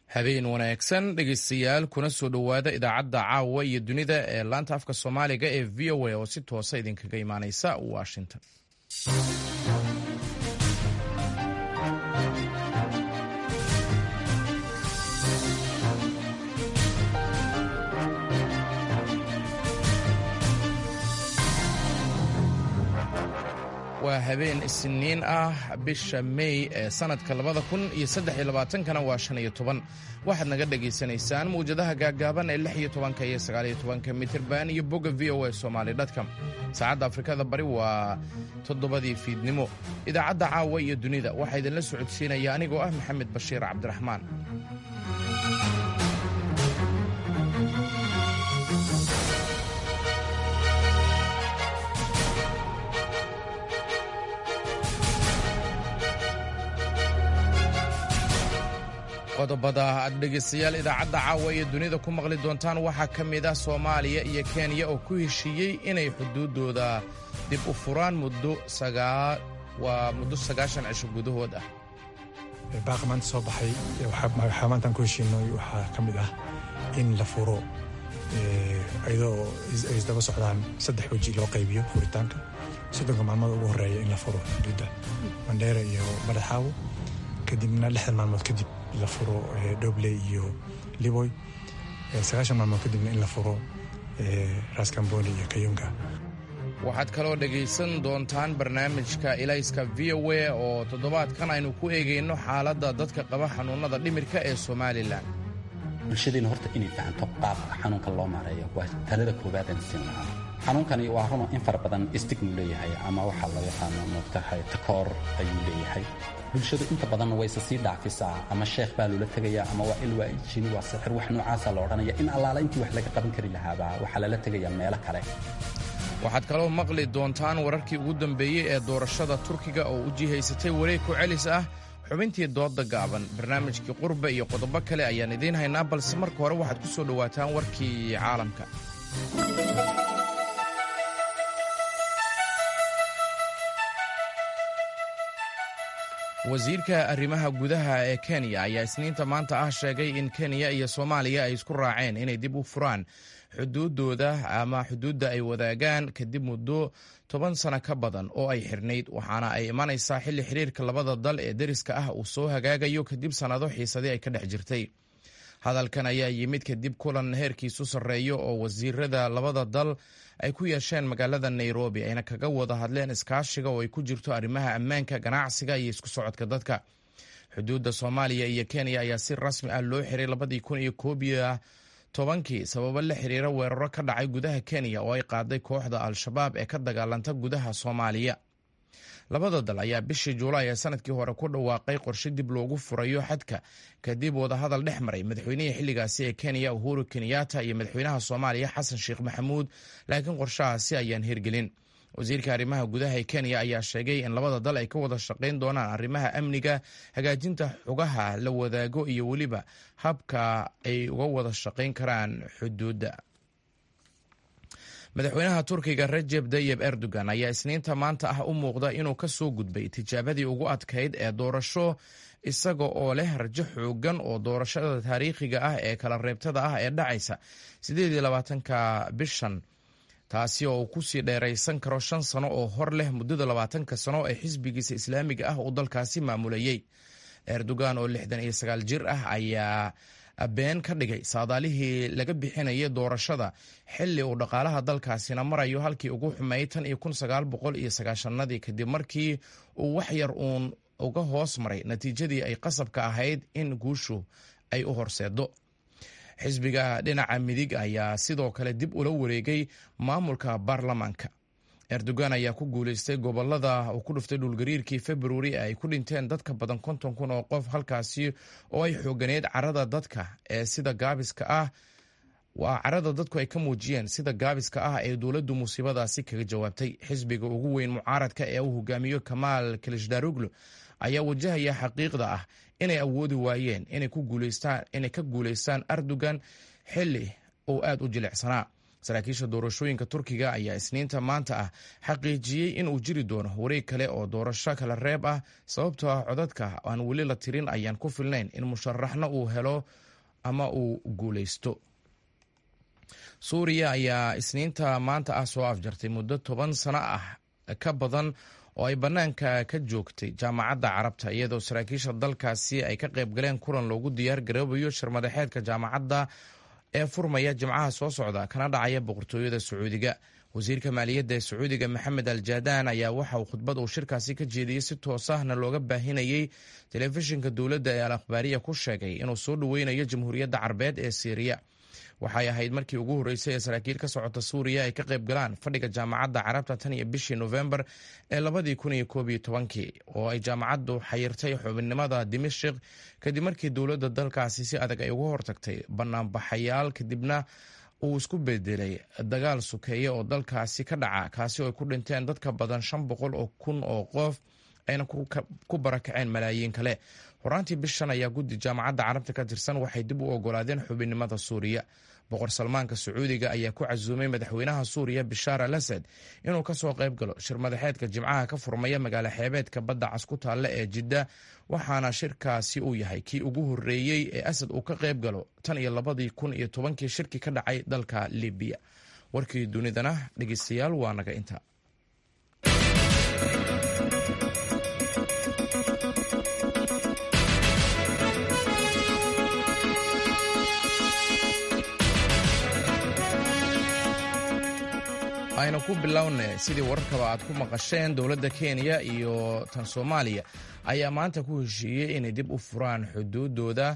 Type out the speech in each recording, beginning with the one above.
habeen wanaagsan dhegeystayaal kuna soo dhowaada idaacadda caawa iyo dunida ee laanta afka soomaaliga ee v o a oo si toosa idinkaga imaaneysa washington waa habeen isniin ah bisha mey ee sanadka labada kun iyo saddex iyo labaatankana waa shan iyo toban waxaad naga dhagaysanaysaan mawjadaha gaaggaaban ee lix iyo tobanka iyo sagaal iyo tobanka mitirban iyo bogga v o a somaali dotcom saacadda afrikada bari waa toddobadii fiidnimo idaacadda caawa iyo dunida waxaa idinla socodsiinaya anigoo ah maxamed bashiir cabdiraxmaan qodobada aad dhegaystayaal idaacadda caawa iyo dunida ku maqli doontaan waxaa ka mid ah soomaaliya iyo kenya oo ku heshiiyey inay xuduuddooda dib u furaan muddo waa muddo sagaashan cisho gudahood ah baaqa maanta soo baxay waxaa maantaan ku heshiinay waxaa ka mid ah in la furo iyadoo ay isdaba socdaan saddex weji loo qaybiyo furitaanka soddonka maalmood ugu horreeya in la furo xuduudda mandheera iyo madaxaawo kadibna lixdan maalmood kadib la furo dhobley iyo liboy sagaashan maalmood kadibna in la furo raskamboni iyo kayunga waxaad kaloo dhegaysan doontaan barnaamijka ilayska v o a oo toddobaadkan aynu ku eegayno xaaladda dadka qaba xanuunnada dhimirka ee somalilan bulshadeena horta inay fahanto qaabka xanuunka loo maareeyo waa talada koowaadaan siin lahaa xanuunkani waa runa in fara badan stigmu leeyahay ama waxaa loo yaqaano moogtahay takoor ayuu leeyahay bulshadu inta badanna wayse sii dhaafisaa ama sheekh baa loola tegayaa ama waa il waa jini waa sixir wax noocaasa la odhanaya in allaala intii wax laga qaban kari lahaaba waxaa lala tegayaa meelo kale waxaad kaloo maqli doontaan wararkii ugu dambeeyey ee doorashada turkiga oo u jihaysatay wareeg ku celis ah xubintii doodda gaaban barnaamijkii qurba iyo qodobo kale ayaan idiin haynaa balse marka hore waxaad ku soo dhowaataan warkii caalamka wasiirka arrimaha gudaha ee kenya ayaa isniinta maanta ah sheegay in kenya iyo soomaaliya ay isku raaceen inay dib u furaan xuduuddooda ama xuduudda ay wadaagaan kadib muddo toban sano ka badan oo ay xirnayd waxaana ay imanaysaa xilli xiriirka labada dal ee deriska ah uu soo hagaagayo kadib sannado xiisadii ay ka dhex jirtay hadalkan ayaa yimid kadib kulan heerkiisu sarreeyo oo wasiirada labada dal ay ku yeesheen magaalada nairobi ayna kaga wada hadleen iskaashiga oo ay ku jirto arrimaha ammaanka ganacsiga iyo isku socodka dadka xuduudda soomaaliya iyo kenya ayaa si rasmi ah loo xiray labadii kun iyo koobiyo tobankii sababo la xiriira weeraro ka dhacay gudaha kenya oo ay qaaday kooxda al-shabaab ee ka dagaalanta gudaha soomaaliya labada dal ayaa bishii juulaay ee sanadkii hore ku dhawaaqay qorshe dib loogu furayo xadka kadib wadahadal dhex maray madaxweynihii xilligaasi ee kenya uhuru kenyatta iyo madaxweynaha soomaaliya xasan sheekh maxamuud laakiin qorshahaasi ayaan hirgelin wasiirka arrimaha gudaha ee kenya ayaa sheegay in labada dal ay ka wada shaqayn doonaan arrimaha amniga hagaajinta xugaha la wadaago iyo weliba habka ay uga wada shaqayn karaan xuduudda madaxweynaha turkiga rajeb tayib erdogan ayaa isniinta maanta ah u muuqda inuu ka soo gudbay tijaabadii ugu adkayd ee doorasho isaga oo leh rajo xoogan oo doorashada taariikhiga ah ee kala reebtada ah ee dhacaysa sideed iyo labaatanka bishan taasi oo uu kusii dheeraysan karo shan sano oo hor leh muddada labaatanka sano ee xisbigiisa islaamiga ah uu dalkaasi maamulayey erdogan oo lixdan iyo sagaal jir ah ayaa been ka dhigay saadaalihii laga bixinayay doorashada xili uu dhaqaalaha dalkaasina marayo halkii ugu xumeeyey tan iyo kun sagaal boqol iyo sagaashanadii kadib markii uu wax yar uun uga hoos maray natiijadii ay qasabka ahayd in guushu ay u horseedo xisbiga dhinaca midig ayaa sidoo kale dib ula wareegay maamulka baarlamaanka erdogan ayaa ku guuleystay gobolada uu ku dhuftay dhulgariirkii februari ee ay ku dhinteen dadka badan konton kun oo qof halkaasi oo ay xooganeyd carada dadka ee sida gaabiska ah waa carada dadku ay ka muujiyeen sida gaabiska ah ee dowladdu musiibadaasi kaga jawaabtay xisbiga ugu weyn mucaaradka ee uu hogaamiyo kamaal kilishdaruglu ayaa wajahaya xaqiiqda ah inay awoodi waayeen inay ka guuleystaan erdogan xili uu aad u jilicsanaa saraakiisha doorashooyinka turkiga ayaa isniinta maanta ah xaqiijiyey in uu jiri doono wareeg kale oo doorasho kala reeb ah sababtoo ah codadka aan weli la tirin ayaan ku filnayn in musharaxna uu helo ama uu guuleysto suuriya ayaa isniinta maanta ah soo afjartay muddo toban sano ah ka badan oo ay bannaanka ka joogtay jaamacadda carabta iyadoo saraakiisha dalkaasi ay ka qayb galeen kulan loogu diyaar garoobayo shirmadaxeedka jaamacadda ee furmaya jimcaha soo socda kana dhacaya boqortooyada sacuudiga wasiirka maaliyadda ee sacuudiga maxamed al jaadaan ayaa waxa uu khudbad uu shirkaasi ka jeediyey si toos ahna looga baahinayey telefishinka dowladda ee al akhbaariya ku sheegay inuu soo dhoweynayo jamhuuriyadda carbeed ee siiriya waxay ahayd markii ugu horreysay ee saraakiil ka socota suuriya ay ka qayb galaan fadhiga jaamacadda carabta tan iyo bishii nofembar ee labadii kun iyo koob iyo tobankii oo ay jaamacaddu xayirtay xubinnimada dimashik kadib markii dowladda dalkaasi si adag ay uga hortagtay banaanbaxayaal kadibna uu isku bedelay dagaal sukeeye oo dalkaasi ka dhaca kaasi oo ay ku dhinteen dadka badan shan boqol oo kun oo qof ayna ku barakaceen malaayiin kale horaantii bishan ayaa guddi jaamacadda carabta ka tirsan waxay dib u ogolaadeen xubinnimada suuriya boqor salmaanka sacuudiga ayaa ku casuumay madaxweynaha suuriya bishaar al asad inuu kasoo qayb galo shir madaxeedka jimcaha ka furmaya magaalo xeebeedka badda cas ku taalla ee jidda waxaana shirkaasi uu yahay kii ugu horreeyey ee asad uu ka qayb galo tan iyo labadii kun iyo tobankii shirki ka dhacay dalka libiya warkii dunidana dhegeystayaal waa naga inta aynu ku bilowna sidii wararkaba aad ku maqasheen dowladda kenya iyo tan soomaaliya ayaa maanta ku heshiiyey inay dib u furaan xuduudooda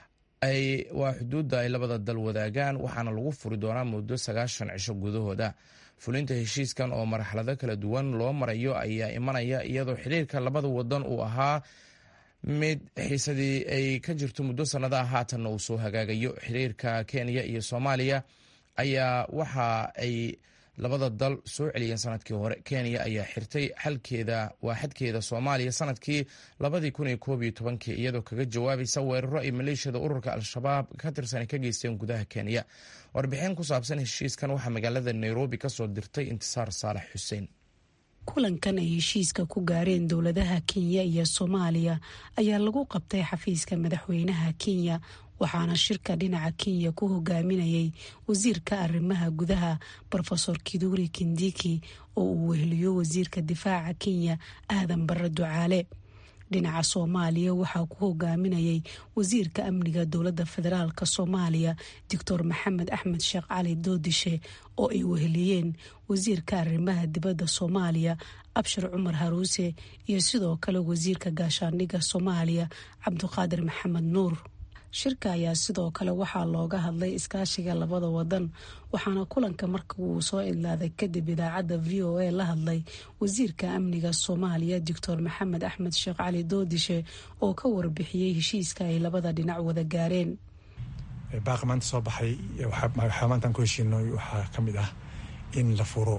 waa xuduudda ay labada dal wadaagaan waxaana lagu furi doonaa muddo sagaashan cisho gudahooda fulinta heshiiskan oo marxalado kala duwan loo marayo ayaa imanaya iyadoo xiriirka labada wadan uu ahaa mid xiisadii ay ka jirto muddo sannadaha haatanna uu soo hagaagayo xiriirka kenya iyo soomaaliya ayaa waxa ay labada dal soo celiyeen sanadkii hore kenya ayaa xirtay xalkeeda waa xadkeeda soomaaliya sanadkii labadii kun iyo koob iyo tobankii iyadoo kaga jawaabaysa weeraro ay maleeshiyada ururka al-shabaab ka tirsan ka geysteen gudaha kenya warbixin ku saabsan heshiiskan waxaa magaalada nairobi kasoo dirtay intisaar saalax xuseen kulankan ay heshiiska ku gaareen dowladaha kenya iyo soomaaliya ayaa lagu qabtay xafiiska madaxweynaha kenya waxaana shirka dhinaca kenya ku hogaaminayay wasiirka arrimaha gudaha rofesor kiduri kindiki oo uu weheliyo wasiirka difaaca kenya aadan barre ducaale dhinaca soomaaliya waxaa ku hogaaminayay wasiirka amniga dowladda federaalk soomaaliya doctor maxamed axmed sheekh cali doodishe oo ay weheliyeen wasiirka arrimaha dibadda soomaaliya abshir cumar haruuse iyo sidoo kale wasiirka gaashaandhigga soomaaliya cabdiqaadir maxamed nuur shirka ayaa sidoo kale waxaa looga hadlay iskaashiga labada wadan waxaana kulanka marka uu soo idlaaday kadib idaacadda v o a la hadlay wasiirka amniga soomaaliya doctor maxamed axmed sheekh cali doodishe oo ka warbixiyey heshiiska ay labada dhinac wada gaareen baaqi maanta soo baxay waxaa maantaan ku heshiinay waxaa ka mid ah in la furo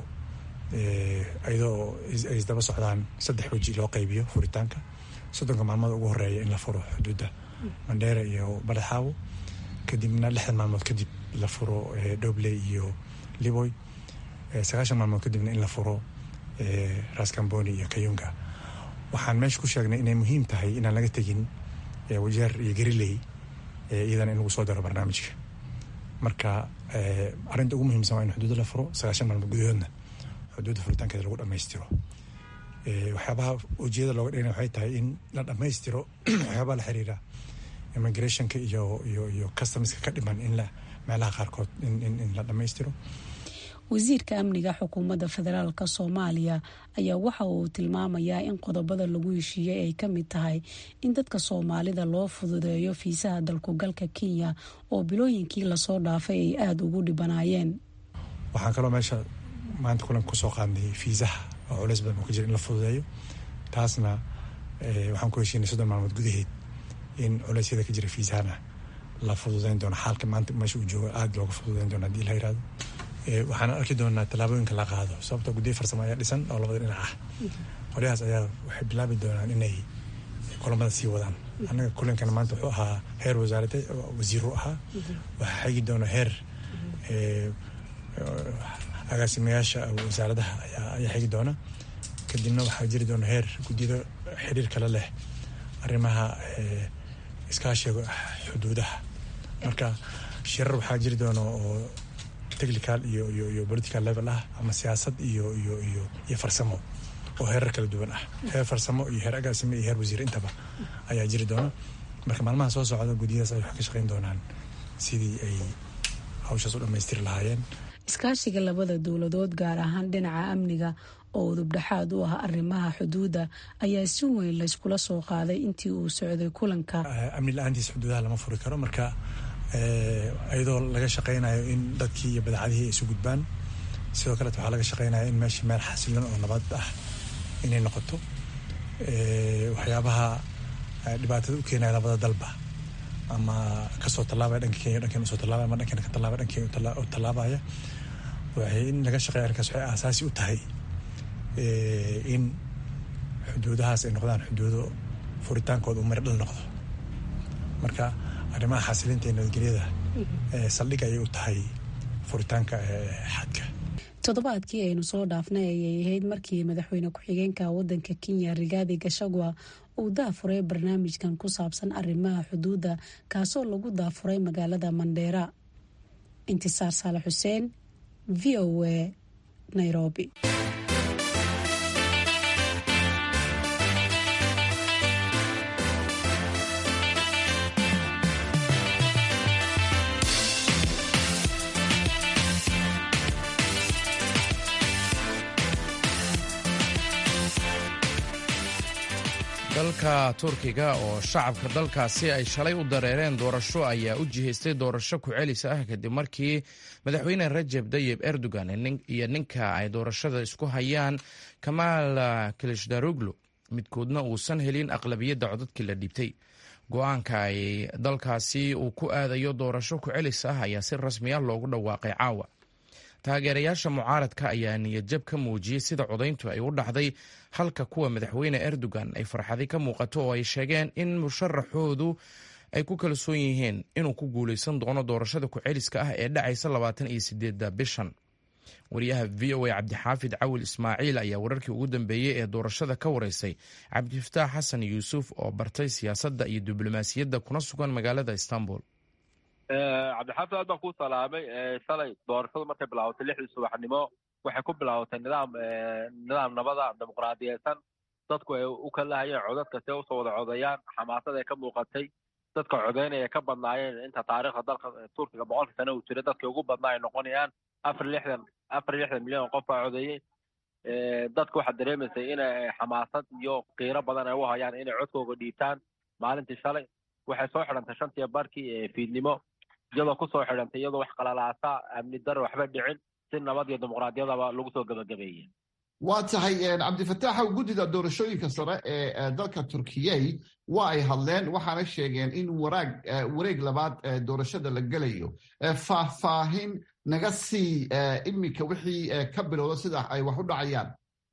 iyadoo ay isdaba socdaan saddex weji loo qaybiyo furitaanka soddonka maalmood ugu horeeya in la furo xuduudda mandheera iyo badaxaawo kadibna lixdan maalmood kadib la furo dobley iyo liboy sagaashan maalmood kadibna in la furo raskamboni iyo kayunga waxaan meesha ku sheegnay inay muhiim tahay inaan laga tegin wajeer iyo gariley iyadana in lagu soo daro barnaamijka marka arrinta ugu muhiimsan waa in xuduudda la furo sagaashan maalmood gudahoodna xuduudda furitaankeeda lagu dhammaystiro waxyaabaha ujeedada looga dhigana waxay tahay in la dhammaystiro waxyaabaha la xiriira immigrationka iyo iyo iyo customska ka dhiman in la meelaha qaarkood in la dhammaystiro wasiirka amniga xukuumadda federaalk soomaaliya ayaa waxa uu tilmaamayaa in qodobada lagu heshiiyey ay ka mid tahay in dadka soomaalida loo fududeeyo fiisaha dalkugalka kenya oo bilooyinkii lasoo dhaafay ay aada ugu dhibanaayeen waxaan kaloo meesha maanta kulanka kusoo qaadnay fiisaha oo culeys badan uu ka jira in la fududeeyo taasna waxaan ku heshiinay soddon maalmood gudaheed in culeysyada ka jira fiisahana la fududeyn doono xaalka maanta meesha uu joogo aada looga fududeyn doono hadii la yirahdo waxaan arki doonaa tallaabooyinka la qaado sababtoo guddiyo farsamo ayaa dhisan oo labada dhinac ah qolyahaas ayaa waxay bilaabi doonaan inay kulamada sii wadaan annaga kulankana maanta wuxuu ahaa heer wasaarada wasiiru ahaa waxaa xigi doona heer agaasimayaasha wasaaradaha ayaa xigi doona kadibna waxaa jiri doona heer guddiyada xiriir kale leh arrimaha iskaashiga xuduudaha marka shirar waxaa jiri doona oo technical iyo iyo iyo political level ah ama siyaasad iyo iyo iyo iyo farsamo oo heerar kala duwan ah heer farsamo iyo heer agaasime iyo heer wasiir intaba ayaa jiri doona marka maalmaha soo socda guddiyadaas ay wax ka shaqeyn doonaan sidii ay hawshaas u dhammaystiri lahaayeen iskaashiga labada dowladood gaar ahaan dhinaca amniga oo udubdhexaad u ah arrimaha xuduudda ayaa si weyn layskula soo qaaday intii uu socday kulanka amni la-aantiis xuduudaha lama furi karo marka iyadoo laga shaqeynayo in dadkii iyo badacadihii ay isu gudbaan sidoo kaleet waxaa laga shaqeynaya in meesha meel xasilan oo nabad ah inay noqoto waxyaabaha dhibaatada u keenaya labada dalba ama kasoo tallaabaya dhanka kenya dhankan usoo tallaabaya ama dhankan ka tallaabaya dhankeen u tallaabaya waxay in laga shaqeeya arrinkaas waxay aasaasi u tahay in xuduudahaas ay noqdaan xuduudo furitaankooda uu mari dhal noqdo marka arrimaha xasilinta ee nabadgelyada saldhig ayay u tahay furitaanka xadka toddobaadkii aynu soo dhaafnay ayay ahayd markii madaxweyne ku-xigeenka wadanka kenya rigaadi gashagwa uu daafuray barnaamijkan ku saabsan arrimaha xuduudda kaasoo lagu daafuray magaalada mandheera intisaar saale xuseen v o a nairobi dalka turkiga oo shacabka dalkaasi ay shalay u dareereen doorasho ayaa u jihaystay doorasho ku-celis ah kadib markii madaxweyne rajeb dayib erdogan iyo ninka ay doorashada isku hayaan kamaal kilishdaruglu midkoodna uusan helin aqlabiyadda codadkii la dhiibtay go-aanka ay dalkaasi uu ku aadayo doorasho ku-celis ah ayaa si rasmi ah loogu dhawaaqay caawa taageerayaasha mucaaradka ayaa niyadjab ka muujiyey sida codayntu ay u dhacday halka kuwa madaxweyne erdogan ay farxadi ka muuqato oo ay sheegeen in musharaxoodu ay ku kalsoon yihiin inuu ku guuleysan doono doorashada ku-celiska ah ee dhacaysa labaatan iyo sideedda bishan wariyaha v o a cabdixaafid cawil ismaaciil ayaa wararkii ugu dambeeyey ee doorashada ka wareysay cabdifataax xasan yuusuf oo bartay siyaasadda iyo diblomaasiyadda kuna sugan magaalada istanbul cabdixaafid aad baan kuu salaamay shalay doorashadu markay bilaabatay lixdii subaxnimo waxay ku bilaabatay nidaam nidaam nabada dimuqraadiyeysan dadku ay u kalahayeen codadka si usoo wada codayaan xamaasad ay ka muuqatay dadka codeynaya ka badnaayeen inta taariikhda dalka turkiga boqolka sano uu jiray dadkii ugu badnaa ay noqonayaan afar lixdan afar lixdan milyan oo qof baa codeeyey dadku waxaad dareemaysay inay xamaasad iyo qiiro badan ay u hayaan inay codkooga dhiibtaan maalintii shalay waxay soo xidhantay shantiya barkii fiidnimo iyadoo kusoo xidhantay iyadoo wax qalalaasa amni dare waxba dhicin si nabad iyo dimuqraadiyadaba lagu soo gebagabeeyey waa tahay cabdifataaxow guddida doorashooyinka sare ee dalka turkiyey waa ay hadleen waxaana sheegeen in waraag wareeg labaad doorashada la gelayo faahfaahin naga sii iminka wixii ka bilowda sida ay wax u dhacayaan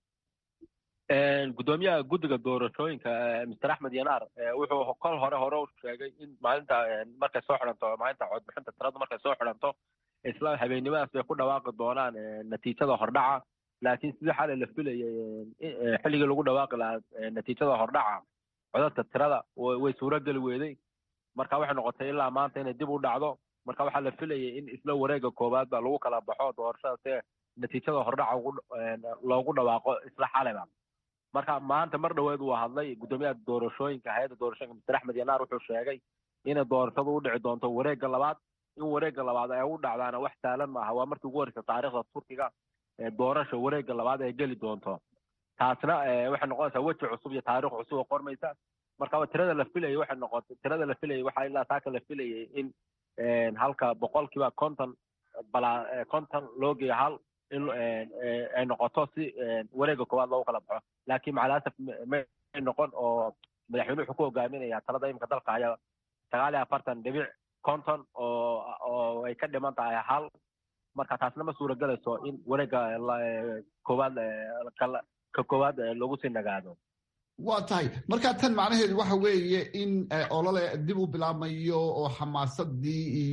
guddoomiyaha guddiga doorashooyinka mister axmed yanaar wuxuu kol hore hore u sheegay in maalinta markay soo xidhanto maalinta codbixinta tiradu markay soo xidhanto isla habeennimadaas bay ku dhawaaqi doonaan natiijada hordhaca laakiin sidii xalay la filayay xilligii lagu dhawaaqi lahaa natiijada hordhaca codadka tirada way suurogeli weeday marka waxay noqotay ilaa maanta inay dib u dhacdo marka waxaa la filayay in isla wareega koowaad ba lagu kala baxo doorashada si natiijada hordhaca loogu dhawaaqo isla xalayba marka maanta mar dhoweed uu hadlay guddoomiyaha doorashooyinka hay-adda doorashooyinka mister axmed yanaar wuxuu sheegay inay doorashadu u dhici doonto wareegga labaad in wareegga labaad ay u dhacdaana wax saalan maaha waa markii ugu horeysa taariikhda turkiga doorasha wareegga labaad ay geli doonto taasna waxay noqonaysaa weji cusub iyo taarikh cusub oo qormaysa marka tirada la filayay waxay noqotay tirada la filayay waxaa ilaa taaka la filayay in halka boqolkiiba konton balaa konton loo geeyo hal in ay noqoto si wareegga koowaad loogu kala baxo laakiin macalasaf may noqon oo madaxweyne wuxuu ku hogaaminaya talada imika dalka haya sagaal iyo afartan dhibic konton oo oo ay ka dhiman tahay hal marka taasna ma suuragelayso in wareegga koowaad ka koowaad lagu sii nagaado waa tahay marka tan macnaheedu waxa weeye in olole dib u bilaabmayo oo xamaasadii iyo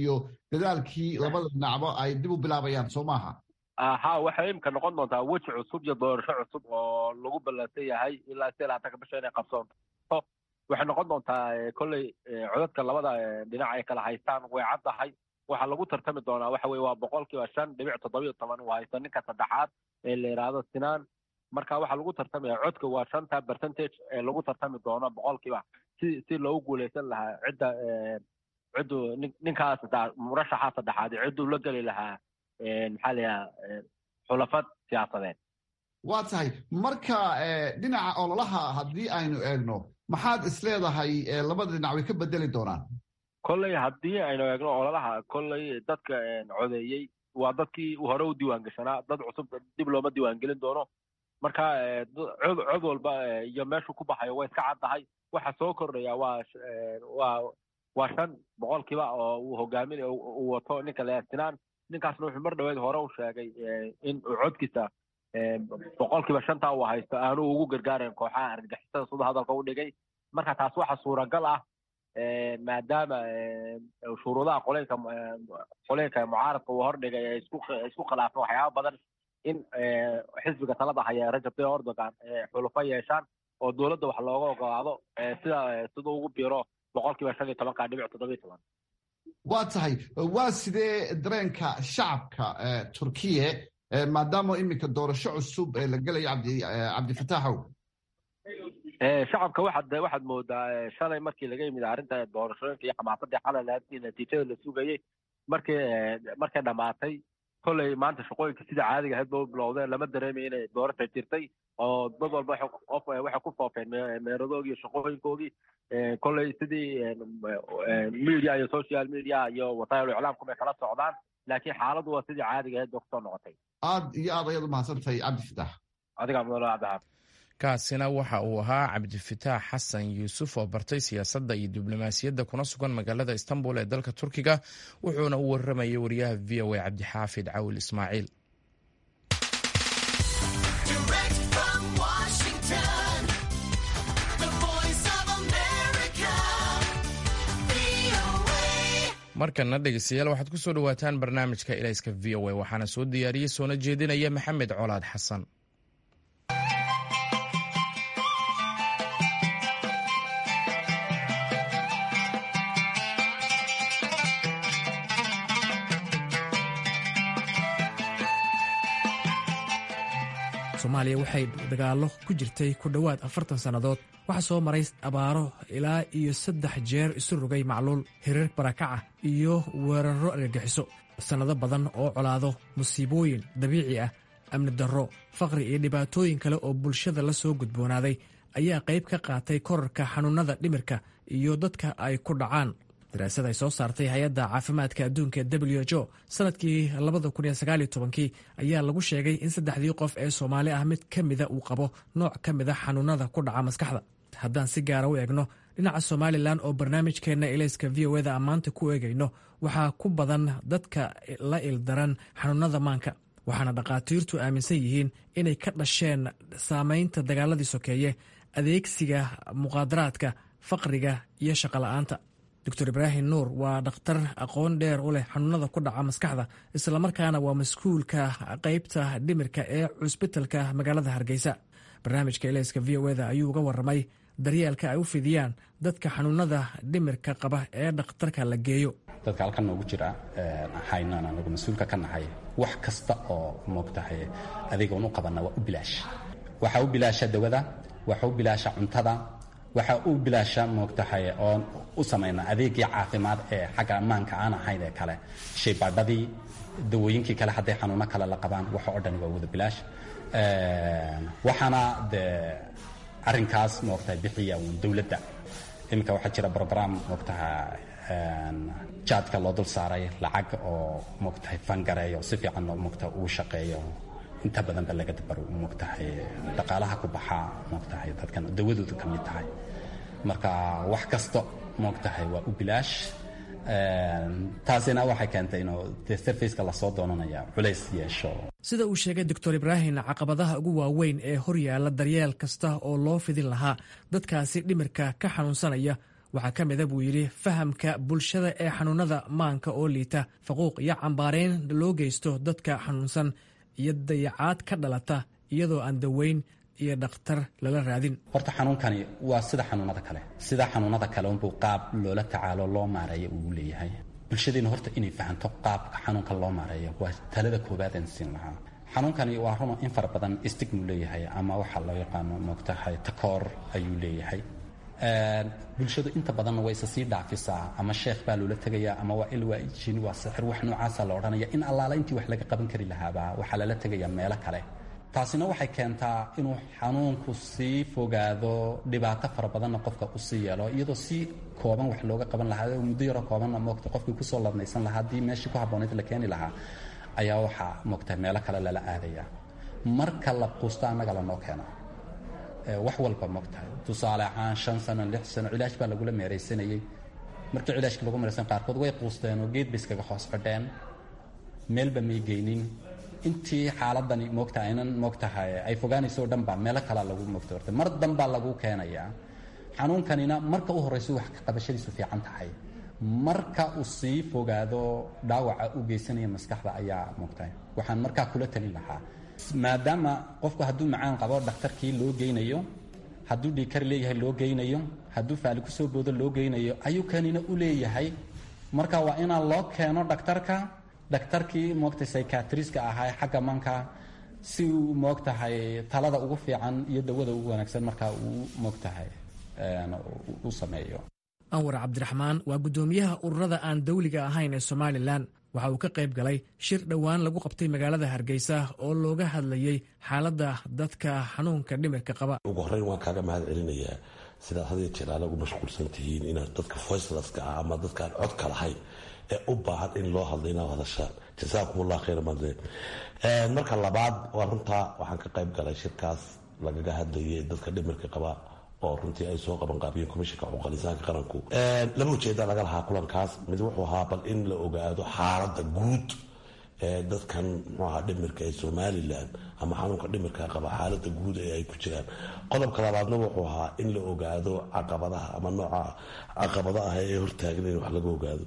dadaalkii labada dhinacba ay dib u bilaabayaan soo maaha ha waxay imika noqon doontaa weji cusub iyo doorasho cusub oo lagu ballansan yahay ilaa si laatanka bisha inay qabsoonto waxay noqon doontaa kolley codadka labada dhinac ay kala haystaan way caddahay waxaa lagu tartami doonaa waxa weye waa boqolkiiba shan dhibic toddobiyo toban uu haysto ninka saddexaad ee la yidhaahdo sinaan marka waxaa lagu tartamaya codka waa shanta percentage ee lagu tartami doono boqolkiiba si si loogu guuleysan lahaa cidda ciddu ninkaas murashaxa saddexaad cidduu la geli lahaa maxaa la yidhaha xulafad siyaasadeed waa tahay marka dhinaca ololaha haddii aynu eegno maxaad isleedahay labada dhinac way ka bedeli doonaan kolley haddii aynu eegno ololaha kolley dadka codeeyey waa dadkii hore u diiwaan gashanaa dad cusub dib looma diiwaangelin doono marka cod cod walba iyo meeshuu ku baxayo way iska caddahay waxa soo kordhaya waa waa waa shan boqolkiiba oo uu hogaamin uu wato ninka lesinaan ninkaasna wuxuu mar dhaweed hore u sheegay in uu codkiisa boqolkiiba shantaa uu haysto aanu ugu gargaarayn kooxaha argagixisada sida hadalka u dhigay marka taas waxa suuragal ah maadaama shuruudaha qoleynka qoleynka mucaaradka uu hordhigay ay isku isku khilaafeen waxyaaba badan in xisbiga talada haya rajab tayyip erdogan xulufo yeeshaan oo dowladda wax looga ogolaado sida sida ugu biro boqolkiiba shan iyo tobanka dhibic toddobiyo toban waa tahay waa sidee dareenka shacabka turkiye maadaama iminka doorasho cusub la gelayo cabdi cabdifataaxow shacabka waxaad waxaad moodaa shalay markii laga yimid arrinta doorashooyinka iyo xamaasadii xalay lahaadkii natiijada la sugayey markii markay dhammaatay kolley maanta shaqooyinka sida caadiga ahayd ba u bilowdeen lama dareemayo inay doorasha jirtay oo dad walba qof waxay ku foofeen meeradoogii iyo shaqooyinkoogii kolley sidii media iyo social media iyo wasaayil iclaamku bay kala socdaan laakiin xaaladdu waa sidii caadiga ahayd ba kusoo noqotay aad iyo aad ayaad umahadsantahay cabdifitaax adiga mudala cabdihaab kaasina waxa uu ahaa cabdifitaax xasan yuusuf oo bartay siyaasadda iyo diblomaasiyadda kuna sugan magaalada istanbul ee dalka turkiga wuxuuna u waramayay wariyaha v o a cabdixaafid cawil ismaaciil markana dhegeystayaal waxaad ku soo dhowaataan barnaamijka ilayska v o a waxaana soo diyaariyey soona jeedinaya maxamed colaad xasan soomaaliya waxay dagaallo ku jirtay ku dhowaad afartan sannadood waxaa soo maray abaaro ilaa iyo saddex jeer isu rogay macluul hirar barakaca iyo weerarro argagixiso sannado badan oo colaado musiibooyin dabiici ah amni darro faqri iyo dhibaatooyin kale oo bulshada la soo gudboonaaday ayaa qayb ka qaatay korarka xanuunnada dhimirka iyo dadka ay ku dhacaan daraasad ay soo saartay hay-adda caafimaadka adduunka w h o sanadkii kii ayaa lagu sheegay in saddexdii qof ee soomaali ah mid ka mida uu qabo nooc ka mida xanuunada ku dhaca maskaxda haddaan si gaara u eegno dhinaca somalilan oo barnaamijkeenna ilayska v o eda ammaanta ku eegayno waxaa ku badan dadka la ildaran xanuunada maanka waxaana dhakhaatiirtu aaminsan yihiin inay ka dhasheen saamaynta dagaaladii sokeeye adeegsiga muqaadaraadka faqriga iyo shaqola'aanta doctor ibraahim nuur waa dhakhtar aqoon dheer u leh xanuunada ku dhaca maskaxda islamarkaana waa mas-kuulka qeybta dhimirka ee cusbitalka magaalada hargeysa barnaamijka ilayska v o eda ayuu uga waramay daryeelka ay u fidiyaan dadka xanuunada dhimirka qaba ee dhakhtarka la geeyo dadka halkan noogu jira haynaan anagu mas-uulka ka nahay wax kasta oo moogtahay adigoon u qabanna waa u bilaash waxaa u bilaasha dawada waxaa u bilaasha cuntada waxaa u bilaasha moogtahay oon u samaynaa adeegii caafimaad ee xagga ammaanka aan ahayn ee kale shaybaadhadii dawooyinkii kale hadday xanuuno kale la qabaan waxa oo dhani waa wada bilaash waxaana dee arrinkaas moogtahay bixiya uun dowladda iminka waxaa jira brogram moogtaha jaadka loo dul saaray lacag oo moogtahay fangareeyo si fiican moogtaha uu shaqeeyo inta badan ba laga dabaro moogtahay dhaqaalaha ku baxaa moogtahay dadkan dawadoodu ka mid tahay marka wax kasta moogtahay waa u bilaash taasina waxay keentay inuu dee sarfaceka lasoo doonanaya culays yeesho sida uu sheegay doctor ibraahim caqabadaha ugu waaweyn ee horyaala daryeel kasta oo loo fidin lahaa dadkaasi dhimirka ka xanuunsanaya waxaa ka mida buu yidhi fahamka bulshada ee xanuunada maanka oo liita faquuq iyo cambaareyn loo geysto dadka xanuunsan iyo dayacaad ka dhalata iyadoo aan daweyn iyo dhakhtar lala raadin horta xanuunkani waa sida xanuunada kale sida xanuunada kale unbuu qaab loola tacaalo loo maareeyo uu leeyahay bulshadeena horta inay fahanto qaabka xanuunka loo maareeyo waa talada koowaad aan siin lahaa xanuunkani waa runo in fara badan stigmu leeyahay ama waxaa loo yaqaano moogtahay takoor ayuu leeyahay bulshadu inta badanna way isa sii dhaafisaa ama sheekh baa loola tegayaa ama waa il waa jin waa sixir wax noocaasa la odhanaya in allaala intii wax laga qaban kari lahaaba waxaa lala tegayaa meelo kale taasina waxay keentaa inuu xanuunku sii fogaado dhibaato fara badanna qofka u sii yeelo iyadoo si kooban wax looga qaban lahaa muddo yaroo koobanna moogta qofkii kusoo ladnaysan lahaa haddii meeshii ku habboonayd la keeni lahaa ayaa waxaa moogtahay meelo kale lala aadaya marka la quusto annaga lanoo keena wax walba moogtahay tusaale ahaan shan sano lix sano cilaash baa lagula meeraysanayey markii cilaashka lagu meeraysan qaarkood way quusteen oo geed bay iskaga hoos fadheen meelba may geynin intii xaaladani moogta aynan moogtahay ay fogaanayso o dhan baa meelo kalaa lagu moogta horta mar danbaa lagu keenayaa xanuunkanina marka u horrayso wax ka qabashadiisu fiican tahay marka uu sii fogaado dhaawaca u geysanaya maskaxda ayaa moogtahay waxaan markaa kula talin lahaa maadaama qofku hadduu macaan qabo dhakhtarkii loo geynayo hadduu dhiikar leeyahay loo geynayo hadduu faali kusoo boodo loo geynayo ayuu kanina u leeyahay marka waa inaan loo keeno dhakhtarka dhakhtarkii moogtahay psychiatriska ahaa xagga manka si uu moogtahay talada ugu fiican iyo dawada ugu wanaagsan markaa uu moogtahay u sameeyo anwar cabdiraxmaan waa guddoomiyaha ururada aan dawliga ahayn ee somalilan waxa uu ka qayb galay shir dhowaan lagu qabtay magaalada hargeysa oo looga hadlayey xaaladda dadka xanuunka dhimirka qaba ugu horreyn waan kaaga mahad celinayaa sidaad had iyo jeer aanagu mashquulsan tihiin inaad dadka voicelaska ah ama dadkaan codka lahayn ee u baahan in loo hadlo inaad hadashaan jasaakum allah khayra madle marka labaad waa runtaa waxaan ka qayb galay shirkaas lagaga hadlayay dadka dhimirka qaba oo runtii ay soo qaban qaabiyeen komishinka xuquuqalisaanka qaranku laba ujeeda laga lahaa kulankaas mid wuxuu ahaa bal in la ogaado xaaladda guud ee dadkan muxuu ahaa dhimirka ee somalilan ama xanuunka dhimirka qaba xaaladda guud ee ay ku jiraan qodobka labaadna wuxuu ahaa in la ogaado caqabadaha ama nooca caqabada ah ee hortaagan in wax laga ogaado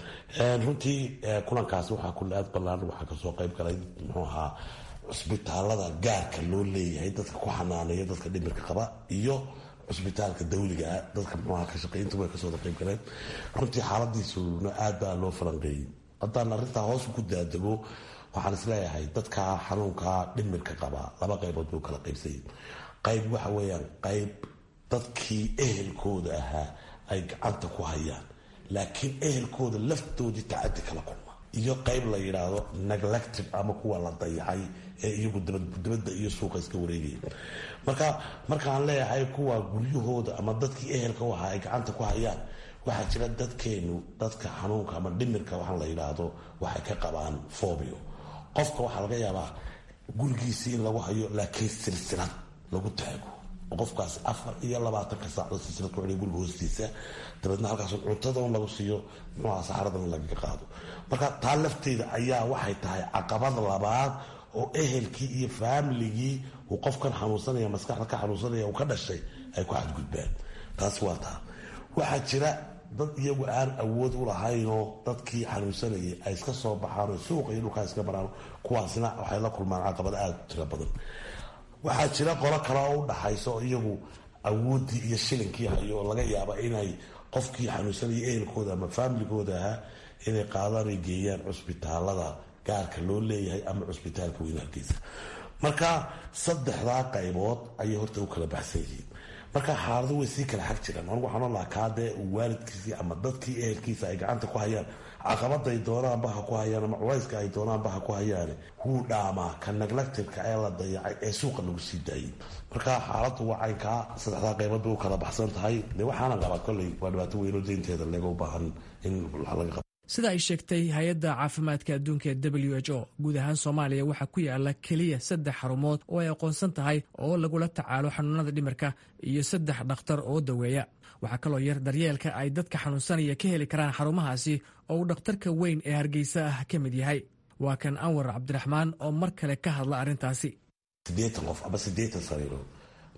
runtii kulankaas waxaa kulaad ballaan waxaa kasoo qayb galay muxuu ahaa cusbitaalada gaarka loo leeyahay dadka ku xanaaneeya dadka dhimirka qaba iyo cusbitaalka dawligaa dadka muxuaha ka shaqeynta way kasoo qayb galeen runtii xaaladiisuna aad baa loo falanqeeyey haddaan arrintaa hoos ku daadego waxaan isleeyahay dadka xanuunka dhimirka qaba laba qaybood buu kala qaybsayay qayb waxa weeyaan qayb dadkii ehelkooda ahaa ay gacanta ku hayaan laakiin ehelkooda laftoodii tacadi kala kulma iyo qayb la yidhaahdo neglective ama kuwa la dayacay ee iyagu dibadda iyo suuqa iska wareegaya marka markaan leeyahay kuwa guryahooda ama dadkii ehelka u ahaa ay gacanta ku hayaan waxaa jira dadkeenu dadka xanuunka ama dhimirka waxaan la yidhaahdo waxay ka qabaan fobio qofka waxaa laga yaabaa gurigiisii in lagu hayo laakiin silsilad lagu taago qofkaas afar iyo labaatanka saacdo silsilad ku xidhay guriga hoostiisa dabeedna halkaas cuntada un lagu siiyo muxuaha saxaradan lagaga qaado marka taa lafteeda ayaa waxay tahay caqabad labaad oo ehelkii iyo faamiligii uu qofkan xanuunsanaya maskaxda ka xanuunsanaya uu ka dhashay ay ku xadgudbaan taas waa taa waxaa jira dad iyagu aan awood u lahaynoo dadkii xanuunsanayay ay iska soo baxaanoo suuqa iyo dhulkaa iska maraan kuwaasna waxay la kulmaan caqabad aada u tiro badan waxaa jira qolo kale oo u dhaxaysa oo iyagu awooddii iyo shilinkii hayo oo laga yaaba inay qofkii xanuunsanaya ehelkooda ama faamiligooda ahaa inay qaadaan ay geeyaan cusbitaalada gaarka loo leeyahay ama cusbitaalka weyn hargeysa marka saddexdaa qaybood ayay horta u kala baxsan yihiin marka xaaladu way sii kala xag jiraan anigu waxaan olahaa kaadee waalidkiisii ama dadkii ehelkiisa ay gacanta ku hayaan caqabaday doonaanba ha ku hayaan ama culayska ay doonaanba ha ku hayaane wuu dhaamaa ka neglectirka ee la dayacay ee suuqa lagu sii daayay marka xaaladu waa caynkaa saddexdaa qaybood bay u kala baxsan tahay de waxaana qabaa kolley waa dhibaato weynoo deynteeda laga u baahan in wax laga qabo sida ay sheegtay hay-adda caafimaadka adduunka ee w h o guud ahaan soomaaliya waxaa ku yaala keliya saddex xarumood oo ay aqoonsan tahay oo lagula tacaalo xanuunada dhimirka iyo saddex dhakhtar oo daweeya waxaa kaloo yar daryeelka ay dadka xanuunsanaya ka heli karaan xarumahaasi oo uu dhakhtarka weyn ee hargeysa ah ka mid yahay waa kan anwar cabdiraxmaan oo mar kale ka hadla arrintaasi siddeetan qof ama siddeetan sariirood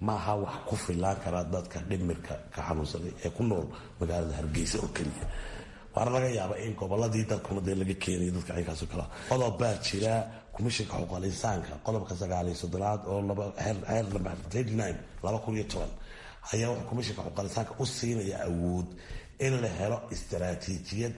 maaha wax ku filaan karaa dadka dhimirka ka xanuunsaday ee ku nool magaalada hargeysa oo keliya waana laga yaaba in goboladii dalkuna dee laga keenayo dadka cinkaaso kale qodob baa jira komishinka xuquuqal insaanka qodobka sagaaliyo soddonaad oo laba kun iyo toban ayaa wuxuu komishinka xuquuqal insaanka u siinaya awood in la helo istaraatiijiyad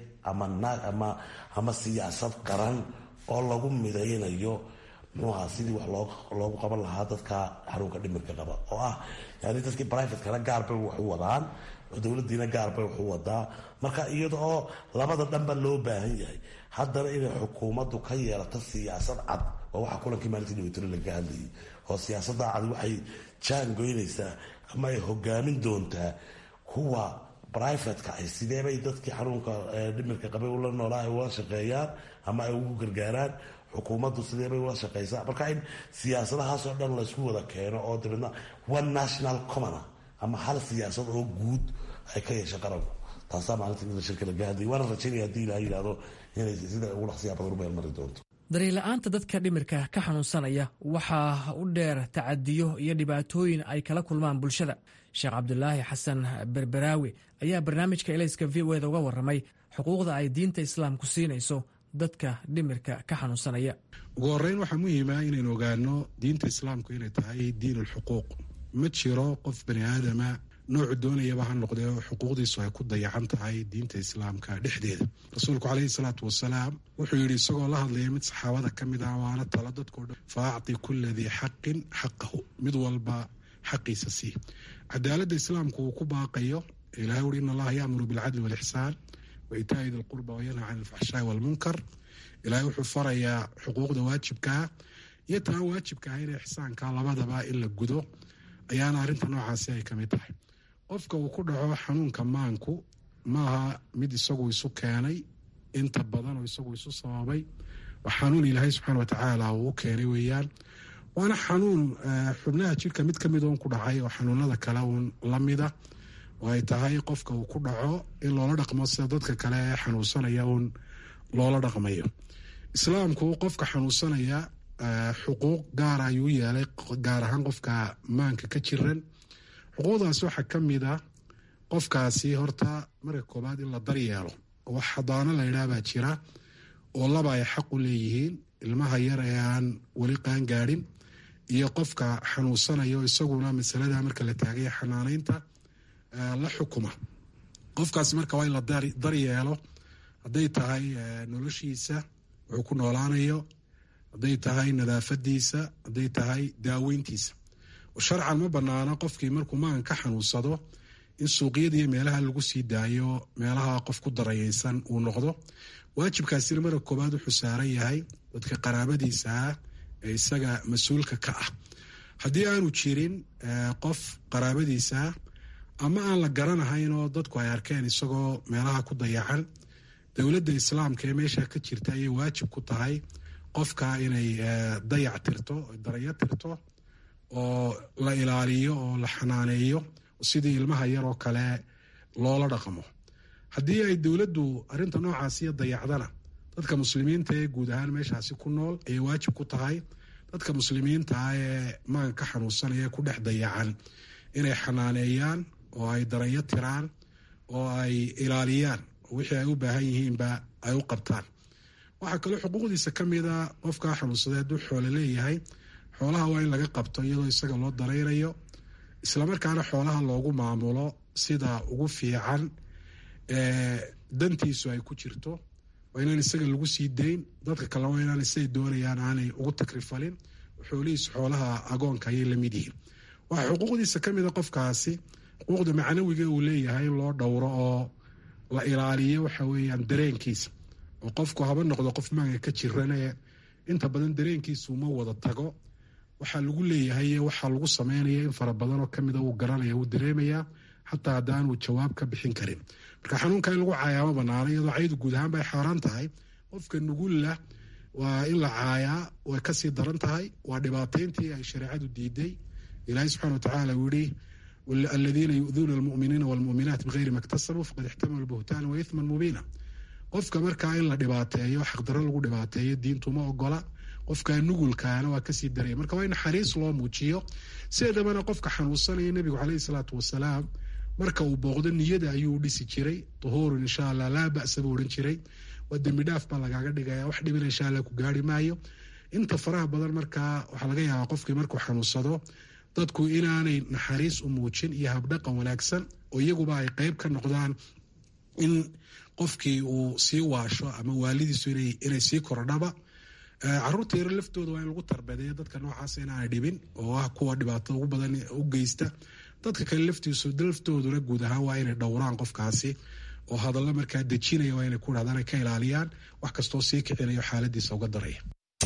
ama ama siyaasad qaran oo lagu midaynayo muxuuaha sidii wax loogu qaban lahaa dadka xanuunka dhimirka qaba oo ah yani dadkii brivatekana gaar bay wax u wadaan dowladiina gaar bay wax u wadaa marka iyada oo labada dhanba loo baahan yahay haddana inay xukuumaddu ka yeelato siyaasad cad waa waxa kulankii maalintii dhaweytiro laga hadlayay oo siyaasada cad waxay jaangoynaysaa ama ay hogaamin doontaa kuwa brivatka ay sideebay dadkii xanuunka dhimirka qabay ula noolaa ay ula shaqeeyaan ama ay ugu gargaaraan xukuumaddu sideebay ula shaqeysaa marka in siyaasadahaasoo dhan laysku wada keeno oo dabeedna one national commona ama hal siyaasad oo guud ay ka yeesha qaranku taasaa maalinta mida shirka laga hadlayay waana rajaynaya haddii ilaha yidhahdo inay sida ugu dhaqsiyaa badan u meelmari doonto daryeel-la'aanta dadka dhimirka ka xanuunsanaya waxaa u dheer tacadiyo iyo dhibaatooyin ay kala kulmaan bulshada sheekh cabdulaahi xasan berberaawi ayaa barnaamijka elayska v o eda uga warramay xuquuqda ay diinta islaamku siinayso dadka dhimirka ka xanuunsanaya ugu horeyn waxaa muhiima inaynu ogaano diinta islaamku inay tahay diin ulxuquuq ma jiro qof bani aadama noocu doonayaba ha noqdee xuquuqdiisu ay ku dayacan tahay diinta islaamka dhexdeeda rasuulku caleyhi salaatu wasalaam wuxuu yidhi isagoo la hadlaya mid saxaabada ka mid ah waana talo dadkao dhan fa acti kula dii xaqin xaqahu mid walba xaqiisa sii cadaaladda islaamku uu ku baaqayo ilahay uri in allaha yaamuru bilcadli walixsaan wa itaa'i di lqurba wayanha can alfaxshaai walmunkar ilahay wuxuu farayaa xuquuqda waajibkaa iyo taan waajibka ah ina ixsaanka labadaba in la gudo ayaana arrinta noocaasi ay kamid tahay qofka uu ku dhaco xanuunka maanku maaha mid isagu isu keenay inta badan oo isagu isu sababay waa xanuun ilaahay subxaana watacaala uu u keenay weeyaan waana xanuun xubnaha jirka mid ka mid oon ku dhacay oo xanuunada kale uun lamida oo ay tahay qofka uu ku dhaco in loola dhaqmo sida dadka kale ee xanuunsanaya uun loola dhaqmayo islaamku qofka xanuunsanaya xuquuq gaara ayuu yeelay gaar ahaan qofka maanka ka jiran xuquuqdaas waxaa ka mid a qofkaasi horta marka koobaad in la daryeelo wax hadaano la yidhaah baa jira oo laba ay xaq u leeyihiin ilmaha yar ee aan weli qaan gaadhin iyo qofka xanuunsanayo isaguna masalada marka la taagaya xanaaneynta la xukuma qofkaasi marka waa in la daryeelo hadday tahay noloshiisa wuxuu ku noolaanayo hadday tahay nadaafadiisa hadday tahay daaweyntiisa sharcan ma banaana qofkii markuu maan ka xanuunsado in suuqyada iyo meelaha lagu sii daayo meelaha qof ku darayeysan uu noqdo waajibkaasina marka koobaad wuxuu saaran yahay dadka qaraabadiisa ah ee isaga mas-uulka ka ah haddii aanu jirin qof qaraabadiisa ah ama aan la garanahayn oo dadku ay arkeen isagoo meelaha ku dayacan dowladda islaamka ee meesha ka jirta ayay waajib ku tahay qofka inay dayac tirto darayo tirto oo la ilaaliyo oo la xanaaneeyo sidii ilmaha yaroo kale loola dhaqmo haddii ay dowladdu arrinta noocaasiyo dayacdana dadka muslimiinta ee guud ahaan meeshaasi ku nool ayay waajib ku tahay dadka muslimiinta ah ee maanka ka xanuunsanaya ku dhex dayacan inay xanaaneeyaan oo ay darayo tiraan oo ay ilaaliyaan wixii ay u baahan yihiinba ay u qabtaan waxaa kaloo xuquuqdiisa ka mid a qofkaa xanuunsaday hadduu xoolo leeyahay xoolaha waa in laga qabto iyadoo isaga loo daraynayo islamarkaana xoolaha loogu maamulo sida ugu fiican ee dantiisu ay ku jirto waa inaan isaga lagu sii dayn dadka kalena waa inaan siday doonayaan aanay ugu takrifalin xoolihiisu xoolaha agoonka ayay lamid yihiin waxaa xuquuqdiisa ka mid a qofkaasi xuquuqda macnawiga uu leeyahay in loo dhowro oo la ilaaliyo waxa weeyaan dareenkiisa oo qofku haba noqdo qof maanka ka jirane inta badan dareenkiisu uma wada tago waxaa lagu leeyahay waxaa lagu sameynaya in fara badan oo kamida uu garanaya uu dareemaya xataa haddaanuu jawaab ka bixin karin marka xanuunka in lagu caayaama banaana iyadoo caydu guud ahaan bay xaaraan tahay qofka nugulla waa in la caayaa way kasii daran tahay waa dhibaateyntii ay shareecadu diiday ilaahay subxana watacaala uu yihi aladiina yu'duuna almu'miniina walmu'minaat bigayri ma ktasabuu faqad ixtamalu buhtaana wa ithman mubiina qofka markaa in la dhibaateeyo xaqdarro lagu dhibaateeyo diintu ma ogola qofka nugulkaana waa kasii daraya marka waa in naxariis loo muujiyo sideedabana qofka xanuunsanaya nebigu caleyhi salaatu wasalaam marka uu booqdo niyada ayuu dhisi jiray duhuurun insha allah laa ba'sa buu odhan jiray waa dembi dhaaf baa lagaaga dhigaya wax dhibina insha allah ku gaari maayo inta faraha badan markaa waxaa laga yaabaa qofkii markuu xanuunsado dadku inaanay naxariis u muujin iyo habdhaqan wanaagsan oo iyaguba ay qeyb ka noqdaan in qofkii uu sii waasho ama waalidiisu inay sii kordhaba caruurta yaro laftooda waa in lagu tarbedeeyo dadka noocaas inaanay dhibin oo ah kuwa dhibaatada ugu badan u geysta dadka kale laftiisu laftooduna guud ahaan waa inay dhowraan qofkaasi oo hadallo markaa dejinaya waa inay ku dhahdaan ay ka ilaaliyaan wax kastoo sii kicinayo xaaladiisa uga daraya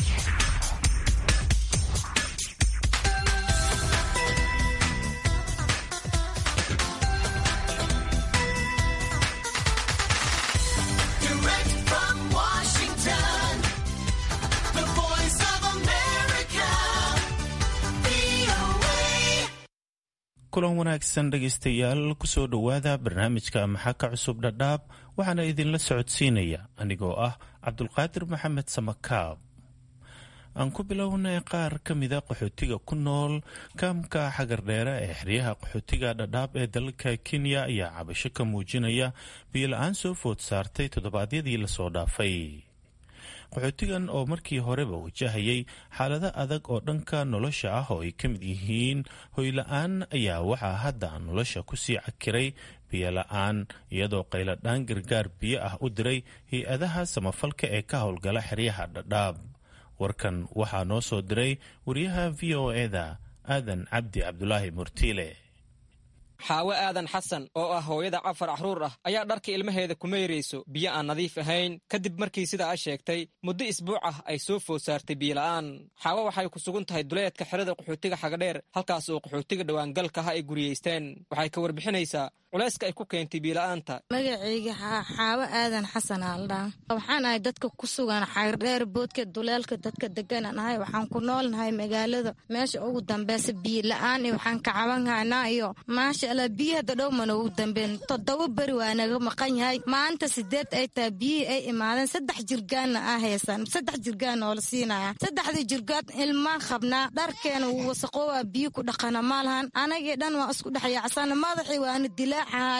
kulan wanaagsan dhegaystayaal kusoo dhowaada barnaamijka maxaa ka cusub dhadhaab waxaana idinla socodsiinaya anigoo ah cabdulqaadir maxamed samakaab aan ku bilownay qaar ka mida qaxootiga ku nool kaamka xagardheere ee xeryaha qaxootiga dhadhaab ee dalka kenya ayaa cabasho ka muujinaya biyo-la-aan soo food saartay toddobaadyadii lasoo dhaafay qaxootigan oo markii horeba wajahayay xaalado adag oo dhanka nolosha ah oo ay ka mid yihiin hoyla-aan ayaa waxaa hadda nolosha kusii cakiray biyo-la-aan iyadoo qayladhaan gargaar biyo ah u diray hay-adaha samafalka ee ka howlgala xeryaha dhadhaab warkan waxaa noo soo diray wariyaha v o eda aadan cabdi cabdulaahi murtiile xaawe aadan xasan oo ah hooyada cafar axruur ah ayaa dharka ilmaheeda ku meyrayso biyo aan nadiif ahayn kadib markii sidaa sheegtay muddo isbuuc ah ay soo food saartay biyola'aan xaawe waxay ku sugan tahay duleedka xerada qaxootiga xagadheer halkaas oo qaxootiga dhowaangalka ah ay guriyeysteen waxay ka warbixinaysaa culayska ay ku keentay biila'aanta magacayga xaawo aadan xasan aaldhaa waxaan ahay dadka ku sugan xagardheer boodka duleelka dadka deganan ahay waxaan ku noolnahay magaalada meesha ugu dambeysa biila-aan iyo waxaan ka cabanhaynaa iyo maasha allah biyi hadda dhow mana ugu dambeyn toddoba beri waa naga maqan yahay maanta sideed ay tahay biyihii ay imaadeen saddex jirgaanna aa haysan saddex jirgaan oo la siinaya saddexdii jirgaan ilmaan qabnaa dharkeena wuu wasaqoowa biyi ku dhaqana maalahan anagii dhan waa isku dhexyaacsan madaxii waana dilaa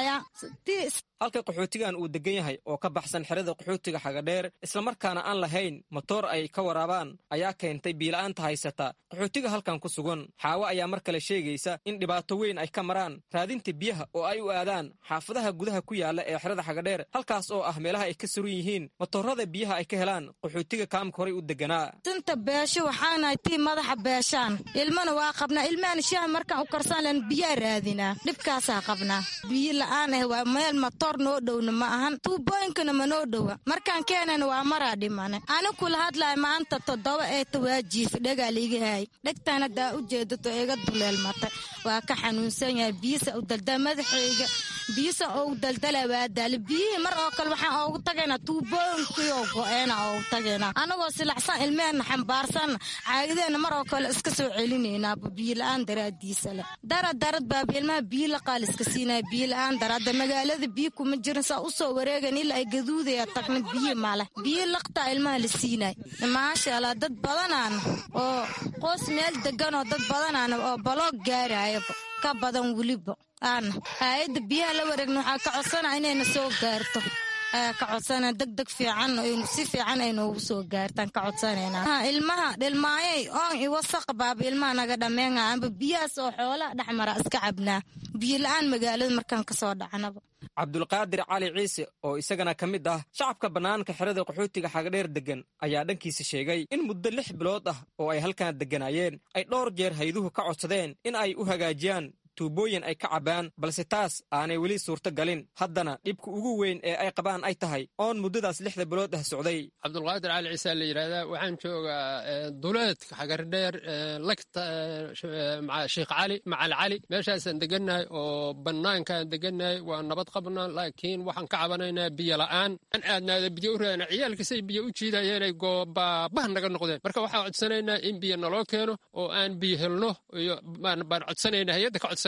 halka qaxootigan uu degan yahay oo ka baxsan xerada qaxootiga xagadheer islamarkaana aan lahayn matoor ay ka waraabaan ayaa keentay biila'aanta haysata qaxootiga halkan ku sugan xaawo ayaa mar kale sheegaysa in dhibaato weyn ay ka maraan raadinta biyaha oo ay u aadaan xaafadaha gudaha ku yaala ee xerada xagadheer halkaas oo ah meelaha ay ka suran yihiin matoorada biyaha ay ka helaan qaxootiga kaamka horay u deganaa sinta beesho waxaanahay tii madaxa beeshaan ilmana waa qabnaa ilmahana shaaha markaan u karsan len biyaa raadinaa dhibkaasaa qabnaa biyo la-aan ah waa meel matoor noo dhowna ma ahan tuubooyinkana ma noo dhowa markaan keenana waa maraa dhimane ani kula hadlaya maanta toddoba eeta waa jiifa dhegaa liiga haay dhegtaan haddaa u jeedato iga duleelmatay waa ka xanuunsan yahay biyisa u daldala madaxayga biyisa ugu daldala waa daali biyihii mar oo kale waxaan oogu tagaynaa tuubooyinkiioo go-eena oogu tagaynaa anagoo silacsan ilmehena xambaarsan caagideena mar oo kale iska soo celinaynaa biyo la-aan daraadiisa leh dara darad baaba ilmaha biyo laqaal iska siinaya biyo la-aan daraada magaalada biyo kuma jirin saa usoo wareegan ilaa ay gaduudaya tagna biyo male biyo laqtaa ilmaha la siinay maasha allah dad badanaan oo qoos meel degan oo dad badanaan oo baloog gaarayaba ka badan weliba aana hay-adda biyaha la wareegna waxaa ka codsana inayna soo gaarto ayaa ka codsana deg deg fiican si fiican ay noogu soo gaartaan ka codsanayna ilmaha dhilmaayay oon i wasaq baaba ilmaha naga dhameenga amba biyahaas oo xoolaha dhexmara iska cabnaa biyo la-aan magaalada markaan kasoo dhacnaba cabdulqaadir cali ciise oo isagana ka mid ah shacabka bannaanka xerada qaxootiga xagadheer deggan ayaa dhankiisa sheegay in muddo lix bilood ah oo ay halkan degganaayeen ay dhowr jeer hayduhu ka codsadeen in ay u hagaajiyaan tuubooyin ay ka cabbaan balse taas aanay weli suurto galin haddana dhibka ugu weyn ee ay qabaan ay tahay oon muddadaas lixda bilood ah socday cabdulqaadir cali ciise la yidhahdaa waxaan joogaa duleedka xagardheer lagta sheekh cali macal cali meeshaasaan degannahay oo bannaankaan degannahay waa nabad qabna laakiin waxaan ka cabanaynaa biyo la'aan aan aadnaada biyo u raadna ciyaalkasay biyo u jiidayeenay goobaabah naga noqdeen marka waxaan codsanaynaa in biyo naloo keeno oo aan biyo helno iyo baan codsanaynaa hay-adda ka codsan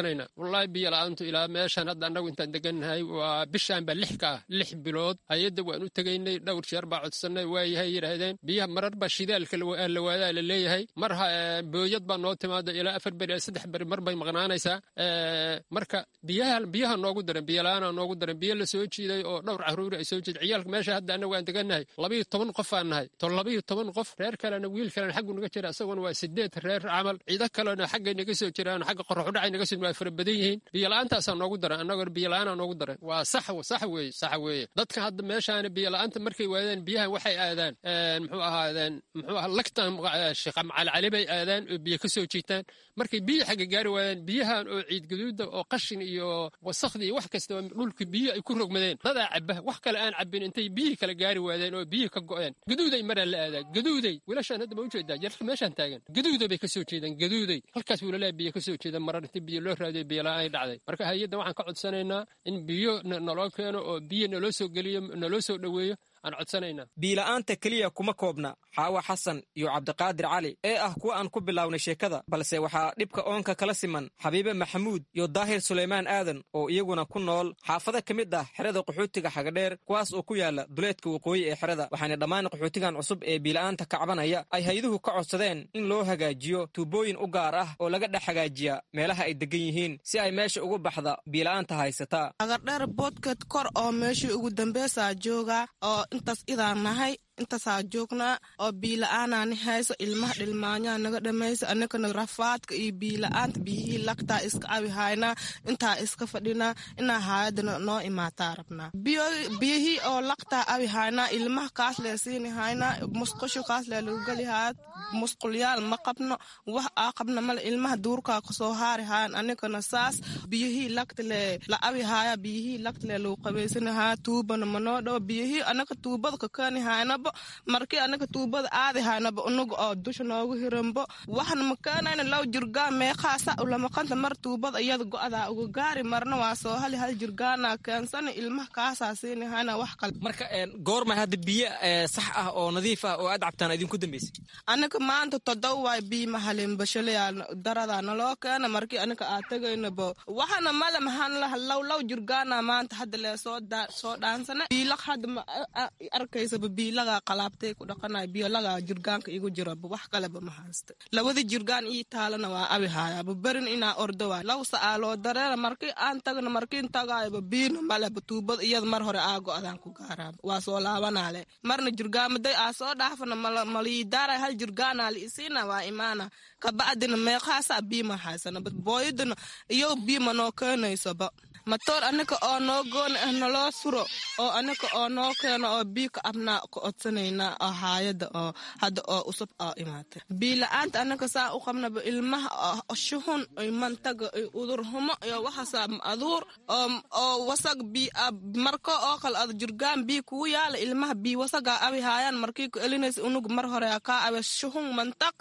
codsanaynaa wallaahi biyo la-aantu ilaa meeshan hadda annagu intaan degannahay waa bishaan baa lix ka ah lix bilood hay-adda waan u tegaynay dhowr jeer baa codsanay waayahay yidhaahdeen biyaha marar baa shidaalka la waadaa la leeyahay mar booyad baa noo timaada ilaa afar beri saddex beri mar bay maqnaanaysaa marka biyaha biyaha noogu daran biyo la-aana noogu daran biyo la soo jiiday oo dhowr caruuri ay soo jiiday ciyaalka meesha hadda annagu aan degannahay labayo toban qof aan nahay to labayo toban qof reer kalena wiil kalena xaggu naga jira isaguna waa sideed reer camal ciido kalena xaggay naga soo jiraan xagga qoraxudhacay naga soo waa fara badan yihiin biyo la-aantaasaa noogu daran annagoo biyo la-aanaa noogu daran waa sax sax weeye sax weeye dadka hadda meeshaana biyo la-aanta markay waadaan biyahan waxay aadaan muxuu ahaadeen muxuu aha lagtan sheekh macalcali bay aadaan oo biyo ka soo jiitaan markay biyo xagga gaari waadaan biyahan oo ciid gaduuda oo qashin iyo wasakhdii iyo wax kasta dhulka biyo ay ku rogmadeen dadaa caba wax kale aan cabin intay biyihii kala gaari waadeen oo biyihii ka go'een gaduuday maraa la aadaa gaduuday wiilashaan hadda ma ujeedaa jarka meeshaan taagan gaduuda bay ka soo jeedaan gaduuday halkaas wiilalaa biyo ka soo jeeda marar intii biyo loo raadiyo biyo la-aan ay dhacday marka hay-adda waxaan ka codsanaynaa in biyo naloo keeno oo biyo naloo soo geliyo naloo soo dhoweeyo aan codsanaynaa biila'aanta keliya kuma koobna xaawa xasan iyo cabdiqaadir cali ee ah kuwa aan ku bilownay sheekada balse waxaa dhibka oonka kala siman xabiibe maxamuud iyo daahir sulaymaan aadan oo iyaguna ku nool xaafado ka mid ah xerada qaxootiga xagadheer kuwaas oo ku yaala duleedka waqooyi ee xerada waxaana dhammaan qaxootigan cusub ee biila'aanta kacbanaya ay hay-duhu ka codsadeen in loo hagaajiyo tuubooyin u gaar ah oo laga dhex hagaajiya meelaha ay degan yihiin si ay meesha ugu baxda biila'aanta haysataa xagadheer boodkeed kor oo meeshii ugu dambeysaa jooga oo intaas idaan nahay intaasaa joognaa oo biila-aanaani hayso ilmaha dhilmaanyaa naga dhamaysa anakana rafaadka iyo biila-aanta biyihii lagtaa iska abihaynaa intaa iska fadhinaa inaa haayadana noo imaataa rabnaa biyihii oo lagtaa abihaynaa ilmaha kaas lee siini haynaa musqusho kaas lee lagu geli haaya musqulyaal ma qabno wax aa qabna male ilmaha duurkaa kasoo haari haayan anigana saas biyihii lagta lee la abihaaya biyihii lagta lee lagu qabaysani haaya tuubana manoo dhawo biyihii anaka tuubada kakeeni haynaba markii anaga tuubada aadi haynaba unaga oo dusha noogu hiranbo waxna makeenayna low jirgaan meeqaasa ulamaqanta mar tuubada iyada go-adaa uga gaari marna waa soo hali hal jirgaana keensana ilmaha kaasaa siini hayna wax kale marka goormay hadda biyo sax ah oo nadiif ah oo aad cabtaan idinku dambeysay anaga maanta todoba waay biyo mahalin bashaleyaa daradaa naloo keena markii anaga aa tegaynabo waxana male maxaan laha low low jirgaana maanta hadda lee soo soo dhaansana biilaq hadda arkaysaba biilaga qalaabtay ku dhaqanay biyolaga jirgaanka igu jiraba wax kaleba ma haysta labada jirgaan ii taalana waa abi haayaba berin inaa ordo waay law sa'aa loo dareera markii aan tagna markiin tagaayaba biina maleba tuubada iyada mar hore aa go-adaan ku gaaraaba waa soo laabanaale marna jirgaamaday aa soo dhaafana maliidaaray hal jirgaanaa liisiina waa imaana kabacdina meeqaasa biima haysana booyadana iyo biima noo keenaysaba matoor anaka oo noo gooni ah naloo suro oo anaka oo noo keeno oo bii ka abnaa ka codsanaynaa oo haayada oo hadda oo usub oo imaatay biila-aanta anaka saa u qabnaba ilmaha shuhun mantaga udurhumo iyo waxaasa aduur oo wasag bii marko oo kale ad jirgaan bii kugu yaala ilmaha bii wasagaa abi haayaan markii ku elinaysa unug mar hore kaa abe shuhun mantaq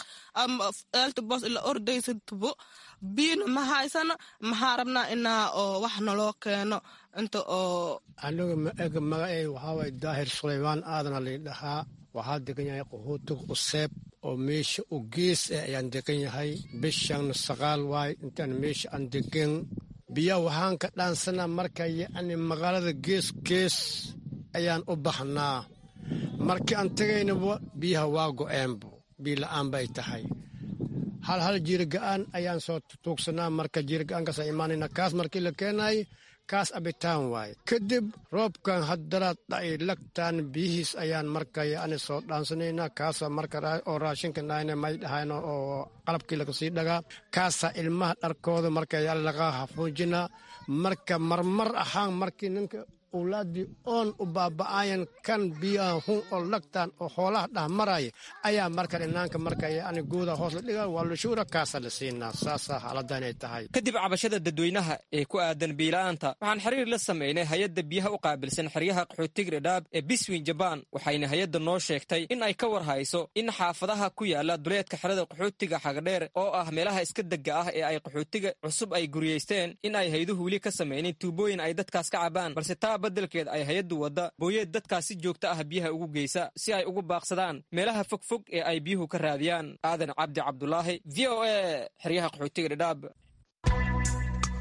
eelta boos ila ordaysa tubo biina ma haysano maxaa rabnaa inaa oo wax naloo keeno inta oo aniga maega magacey waxaawaye daahir sulaymaan aadana laydhahaa waxaa degan yahay qahuutiga useeb oo meesha u gees ah ayaan degan yahay bishan saqaal waay intaan meesha aan degan biya waxaan ka dhaansanaa marka yacni magaalada gees gees ayaan u baxnaa markii aan tegaynaba biyaha waa go-eenbo biila-aan bay tahay hal hal jiirga-aan ayaan soo tuugsanaa marka jiirga-aankaasa imaanayna kaas markii la keenay kaas abitaan waaye kadib roobkan haddaraad dhacay lagtaan biyihiis ayaan marka yacni soo dhaansanaynaa kaasa marka oo raashinka nahayna may dhahayno oo qalabkii lagasii dhagaa kaasaa ilmaha dharkooda marka yacni laga hafuujinaa marka marmar ahaan markii ninka owlaaddii oon u baaba'aayan kan biyaha hun oo lagtaan oo hoolaha dhah maraya ayaa marka dhinaanka marka yacni guuda hoos la dhiga waa lushuura kaasa la siinaa saasaa xaaladda inay tahay kadib cabashada dadweynaha ee ku aadan biila'aanta waxaan xiriir la samaynay hay-adda biyaha u qaabilsan xeryaha qaxootiga dhadhaab ee biswin jabaan waxayna hay-adda noo sheegtay in ay ka war hayso in xaafadaha ku yaala duleedka xerada qaxootiga xagadheer oo ah meelaha iska degga ah ee ay qaxootiga cusub ay guriyeysteen in ay hayduhu weli ka samaynin tuubooyin ay dadkaas ka cabaan balse taa badelkeed ay hay-addu wadda booyeed dadkaas si joogto ah biyaha ugu geysa si ay ugu baaqsadaan meelaha fogfog ee ay biyuhu ka raadiyaan aadan cabdi cabdulaahi v o a xeryaha qaxootiga dhadhaab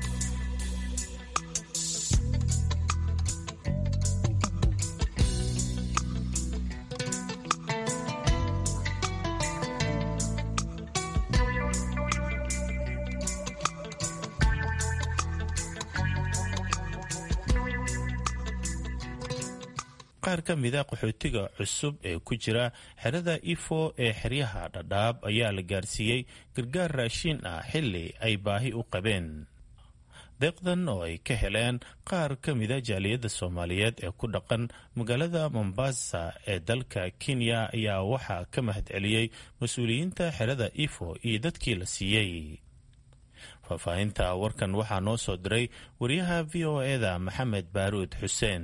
qaar ka mida qaxootiga cusub ee ku jira xerada ifo ee xeryaha dhadhaab ayaa la gaarsiiyey gargaar raashiin ah xilli ay baahi u qabeen deeqdan oo ay ka heleen qaar ka mida jaaliyadda soomaaliyeed ee ku dhaqan magaalada mombasa ee dalka kenya ayaa waxaa ka mahadceliyey mas-uuliyiinta xerada ifo iyo dadkii la siiyey faahfaahinta warkan waxaa noo soo diray wariyaha v o eda maxamed baaruud xuseen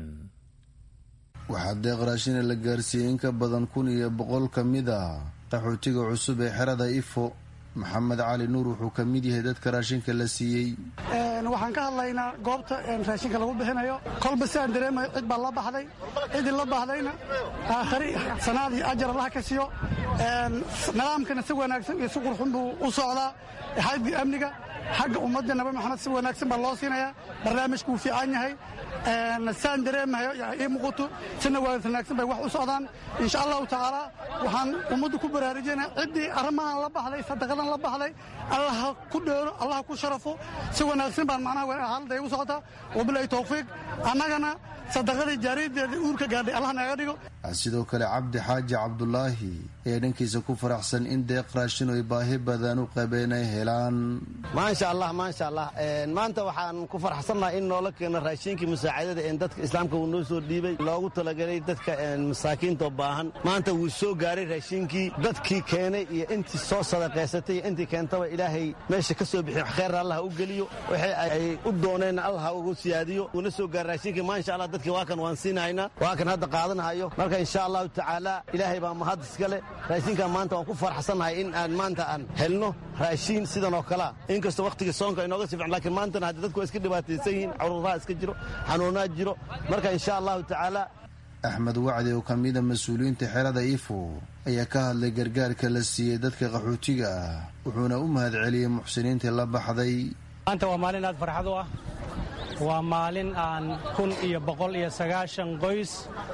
waxaa deeq raashina la gaarsiiyey in ka badan kun iyo boqol ka mid a qaxootiga cusub ee xerada ifo maxamed cali nuur wuxuu ka mid yahay dadka raashinka la siiyey waxaan ka hadlaynaa goobta raashinka lagu bixinayo kolba si aan dareemayo cid baa la baxday ciddii la baxdayna aakhari sanaad iyo ajar allaha ka siiyo nidaamkana si wanaagsan iyo si qurxun buu u socdaa xagga amniga xagga ummadda nabi maxamed si wanaagsan baa loo siinayaa barnaamijku wuu fiican yahay saan dareemahayo ii muuqato sina wanaagsan bay wax u socdaan insha allahu tacaala waxaan ummaddu ku baraarujinaa ciddii arrimahan la baxday sadaqadan la baxday allaha ku dheero allaha ku sharafo si wanaagsan baan macnaha haalada igu socotaa wabilahi towfiiq annagana sadaqadii jaariyadeeda uurka gaadhay allah naga dhigo sidoo kale cabdi xaaji cabdulaahi ayaa dhankiisa ku faraxsan in deeq raashin oy baahi badan u qabeen ay helaan maasha allah maasha allah maanta waxaan ku faraxsannahay in noola keeno raashiinkii musaacadada ee dadka islaamka uu noo soo dhiibay loogu talagalay dadka masaakiinta baahan maanta wuu soo gaaray raashiinkii dadkii keenay iyo intii soo sadaqaysatay iyo intii keentaba ilaahay meesha ka soo bixiy kheyr allah u geliyo waxay ay u dooneen allah ugu siyaadiyo uuna soo gaaray raashinkii maasha allah dadkii waa kan waan siinahaynaa waa kan hadda qaadanahayo marka insha allahu tacaala ilaahay baa mahad iskale raashinkan maanta waan ku farxsannahay in aan maanta aan helno raashiin sidan oo kalea inkastoo wakhtiga soonka inooga si fican lakiin maantana hadda dadku waa iska dhibaataysan yihiin cudurraha iska jiro xanuunaad jiro marka insha allahu tacaala axmed wacdi oo ka mida mas-uuliyiinta xerada ifo ayaa ka hadlay gargaarka la siiyey dadka qaxootiga ah wuxuuna u mahad celiyey muxsiniintii la baxday maanta waa maalin aad farxad u ah waa maalin aan kun iyo boqol iyo sagaashan qoys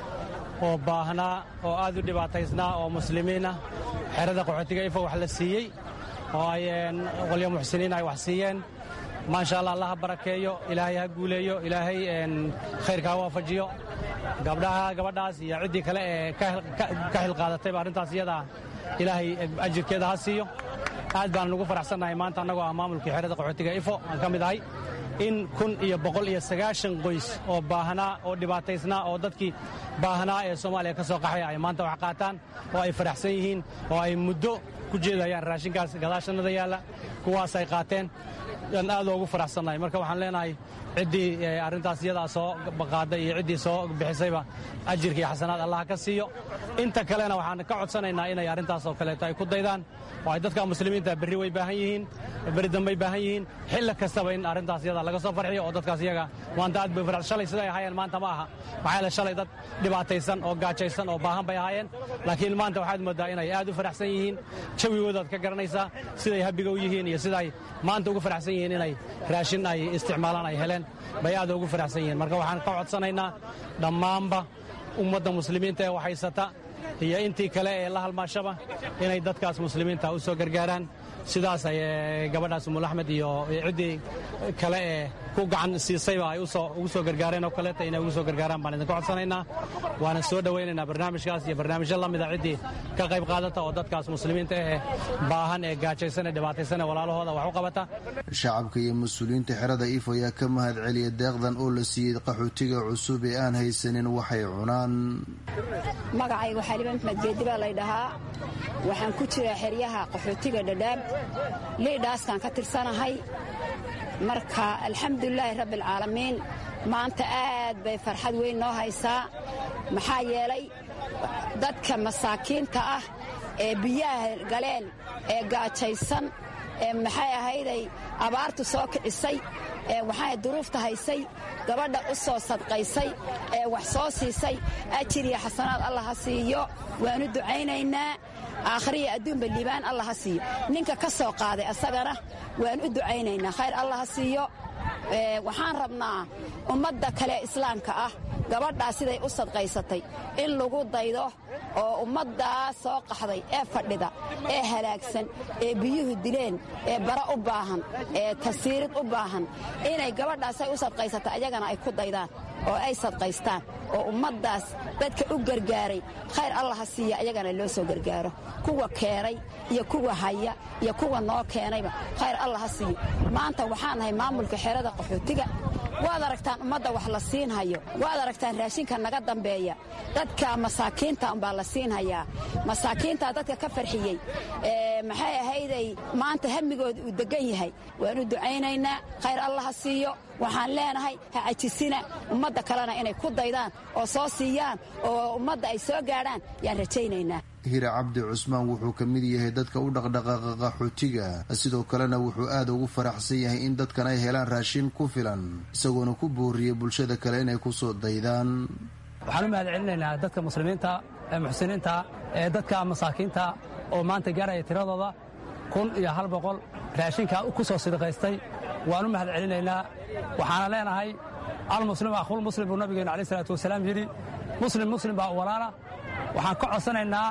oo baahnaa oo aad u dhibaataysnaa oo muslimiinah xerada qaxootiga ifo wax la siiyey oo ay qolyo muxsiniin ay wax siiyeen maasha allah allah ha barakeeyo ilaahay ha guuleeyo ilaahay khayrka ha waafajiyo gabdhaha gabadhaas iyo ciddii kale ee ka xilqaadatayba arrintaas iyadaa ilaahay ajirkeeda ha siiyo aad baan ugu faraxsannahay maanta annagoo ah maamulkii xerada qaxootiga ifo aan ka mid ahay in kun iyo boqol iyo sagaashan qoys oo baahnaa oo dhibaataysnaa oo dadkii baahnaa ee soomaaliya ka soo qaxaya ay maanta wax qaataan oo ay faraxsan yihiin oo ay muddo ku jeedayaan raashinkaas gadaashannada yaalla kuwaas ay qaateen aan aad loogu faraxsannahay marka waxaan leenahay ciddii arrintaas iyadaa soo qaaday iyo ciddii soo bixisayba ajirka iyo xasanaad allah ka siiyo inta kalena waxaan ka codsanaynaa inay arrintaas oo kaleeto ay ku daydaan oo ay dadka muslimiinta berri way baahan yihiin berri dambay baahan yihiin xilli kastaba in arrintaas iyada laga soo farxiyo oo dadkaas iyaga maanta aad bay farx shalay siday ahaayeen maanta ma aha maxaa yeele shalay dad dhibaataysan oo gaajaysan oo baahan bay ahaayeen laakiin maanta waxaad moodaa inay aad u faraxsan yihiin jawigoodaad ka garanaysaa siday habiga u yihiin iyo siday maanta ugu faraxsan yihiin inay raashin ay isticmaalaan ay heleen bay aad ugu faraxsan yihiin marka waxaan ka codsanaynaa dhammaanba ummadda muslimiinta ee waxhaysata iyo intii kale ee la halmaashaba inay dadkaas muslimiinta u soo gargaaraan sidaas ay gabadhaas umul axmed iyo ciddii kale ee ku gacan siisayba ay ugu soo gargaareen oo kaleeta inay ugu soo gargaaraan baan idinka codsanaynaa waana soo dhowaynaynaa barnaamijkaas iyo barnaamijyo la mida ciddii ka qayb qaadata oo dadkaas muslimiinta ahee baahan ee gaajaysan ee dhibaataysan ee walaalahooda wax u qabata shacabka iyo mas-uuliyiinta xerada ifo ayaa ka mahad celiya deeqdan oo la siiyey qaxootiga cusub ee aan haysanin waxay cunaan magacayga xaliba maxmed geedi baa lay dhahaa waxaan ku jiraa xeryaha qaxootiga dhadhaab liidhaaskaan ka tirsanahay marka alxamdulilaahi rabbialcaalamiin maanta aad bay farxad weyn noo haysaa maxaa yeelay dadka masaakiinta ah ee biyaha galeen ee gaajaysan ee maxay ahayday abaartu soo kicisay ee waxaa duruufta haysay gabadha u soo sadqaysay ee wax soo siisay ajir iyo xasanaad allah ha siiyo waanu ducaynaynaa aakhriya adduunba liibaan allah ha siiyo ninka ka soo qaaday asagana waan u ducaynaynaa khayr allah ha siiyo waxaan rabnaa ummadda kale islaamka ah gabadhaa siday u sadqaysatay in lagu daydo oo ummaddaa soo qaxday ee fadhida ee halaagsan ee biyuhu dileen ee bara u baahan ee tasiirid u baahan inay gabadhaasay u sadqaysatay ayagana ay ku daydaan oo ay sadqaystaan oo ummaddaas dadka u gargaaray khayr allah ha siiya ayagana loo soo gargaaro kuwa keenay iyo kuwa haya iyo kuwa noo keenayba khayr allah ha siiyo maanta waxaan nahay maamulka xerada qaxootiga waad aragtaan ummadda wax la siinhayo waad aragtaan raashinka naga dambeeya dadka masaakiinta umbaa la siinhayaa masaakiintaa dadka ka farxiyey maxay ahayday maanta hamigooda uu degan yahay waanu ducaynaynaa khayr allah ha siiyo waxaan leenahay ha cajisina ummadda kalena inay ku daydaan oo soo siiyaan oo ummadda ay soo gaadhaan yaan rajaynaynaa hira cabdi cusmaan wuxuu ka mid yahay dadka u dhaqdhaqaaqa qaxootiga sidoo kalena wuxuu aad ugu faraxsan yahay in dadkan ay helaan raashin ku filan isagoona ku booriyey bulshada kale inay ku soo daydaan waxaan u mahad celinaynaa dadka muslimiinta ee muxsiniinta ee dadka masaakiinta oo maanta gaaraya tiradooda kun iyo hal boqol raashinka ku soo sidqaystay waan u mahad celinaynaa waxaana leenahay almuslim akhul muslim buu nabigeenu alayh salaatu wasalaam yidhi muslim muslim baa walaala waxaan ka codsanaynaa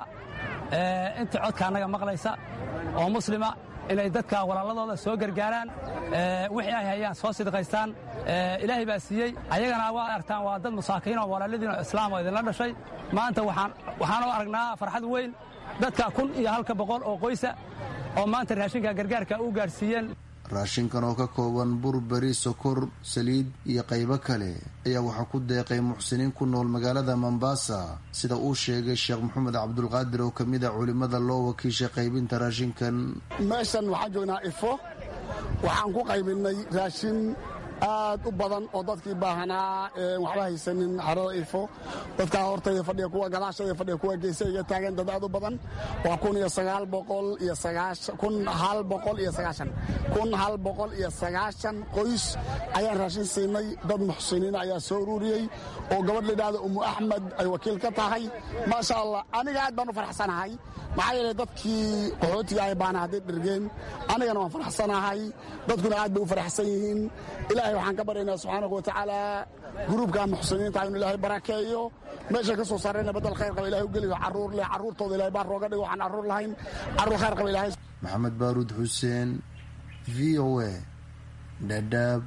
inta codka annaga maqlaysa oo muslima inay dadka walaaladooda soo gargaaraan wixii ay hayaan soo sidqaystaan ilaahay baa siiyey ayagana waa aragtaan waa dad masaakiin oo walaaladiin oo islaam oo idinla dhashay maanta waxaan u aragnaa farxad weyn dadka kun iyo halka boqol oo qoysa oo maanta raashinka gargaarka u gaadhsiiyeen raashinkan oo ka kooban bur beri sokor saliid iyo qaybo kale ayaa waxaa ku deeqay muxsiniin ku nool magaalada mombasa sida uu sheegay sheekh maxamed cabdulqaadir oo ka mid a culimmada loo wakiishay qaybinta raashinkan meeshan waxaan joognaa ifo waxaan ku qaybinay raashin aad u badan oo dadkii baahanaa waxba haysanin xarada ifo dadkaa hortayda fadhiya kuwa gadaashayda fadhiya kuwa geesayga taagan dad aad u badan waa kun iyo sagaal boqol iyo sagaashan kun hal boqol iyo sagaashan kun hal boqol iyo sagaashan qoys ayaan raashin siinay dad muxsiniin ayaa soo ururiyey oo gabadh layidhahda umu axmed ay wakiil ka tahay maasha allah aniga aad baan u faraxsanahay maxaa yeelay dadkii qaxootiga ay baana hadday dhergeen anigana waan faraxsanahay dadkuna aad bay u faraxsan yihiin ilaahay waxaan ka baryaynaa subxaanahu watacaala gruubka muxsiniinta inu ilaahay barakeeyo meeshay ka soo saarayna badal khayr qaba ilahay u geliyo carruur leh carruurtooda ilahay baa rooga dhigo waxaan carruur lahayn carruur khayr qaba ilahay maxamed baaruud xuseen v o a dhadhaab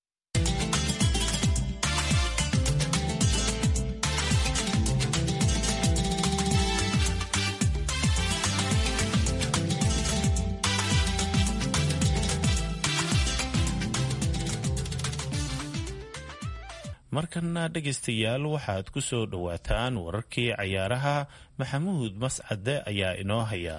markana dhegaystayaal waxaad ku soo dhowaataan wararkii cayaaraha maxamuud mascade ayaa inoo haya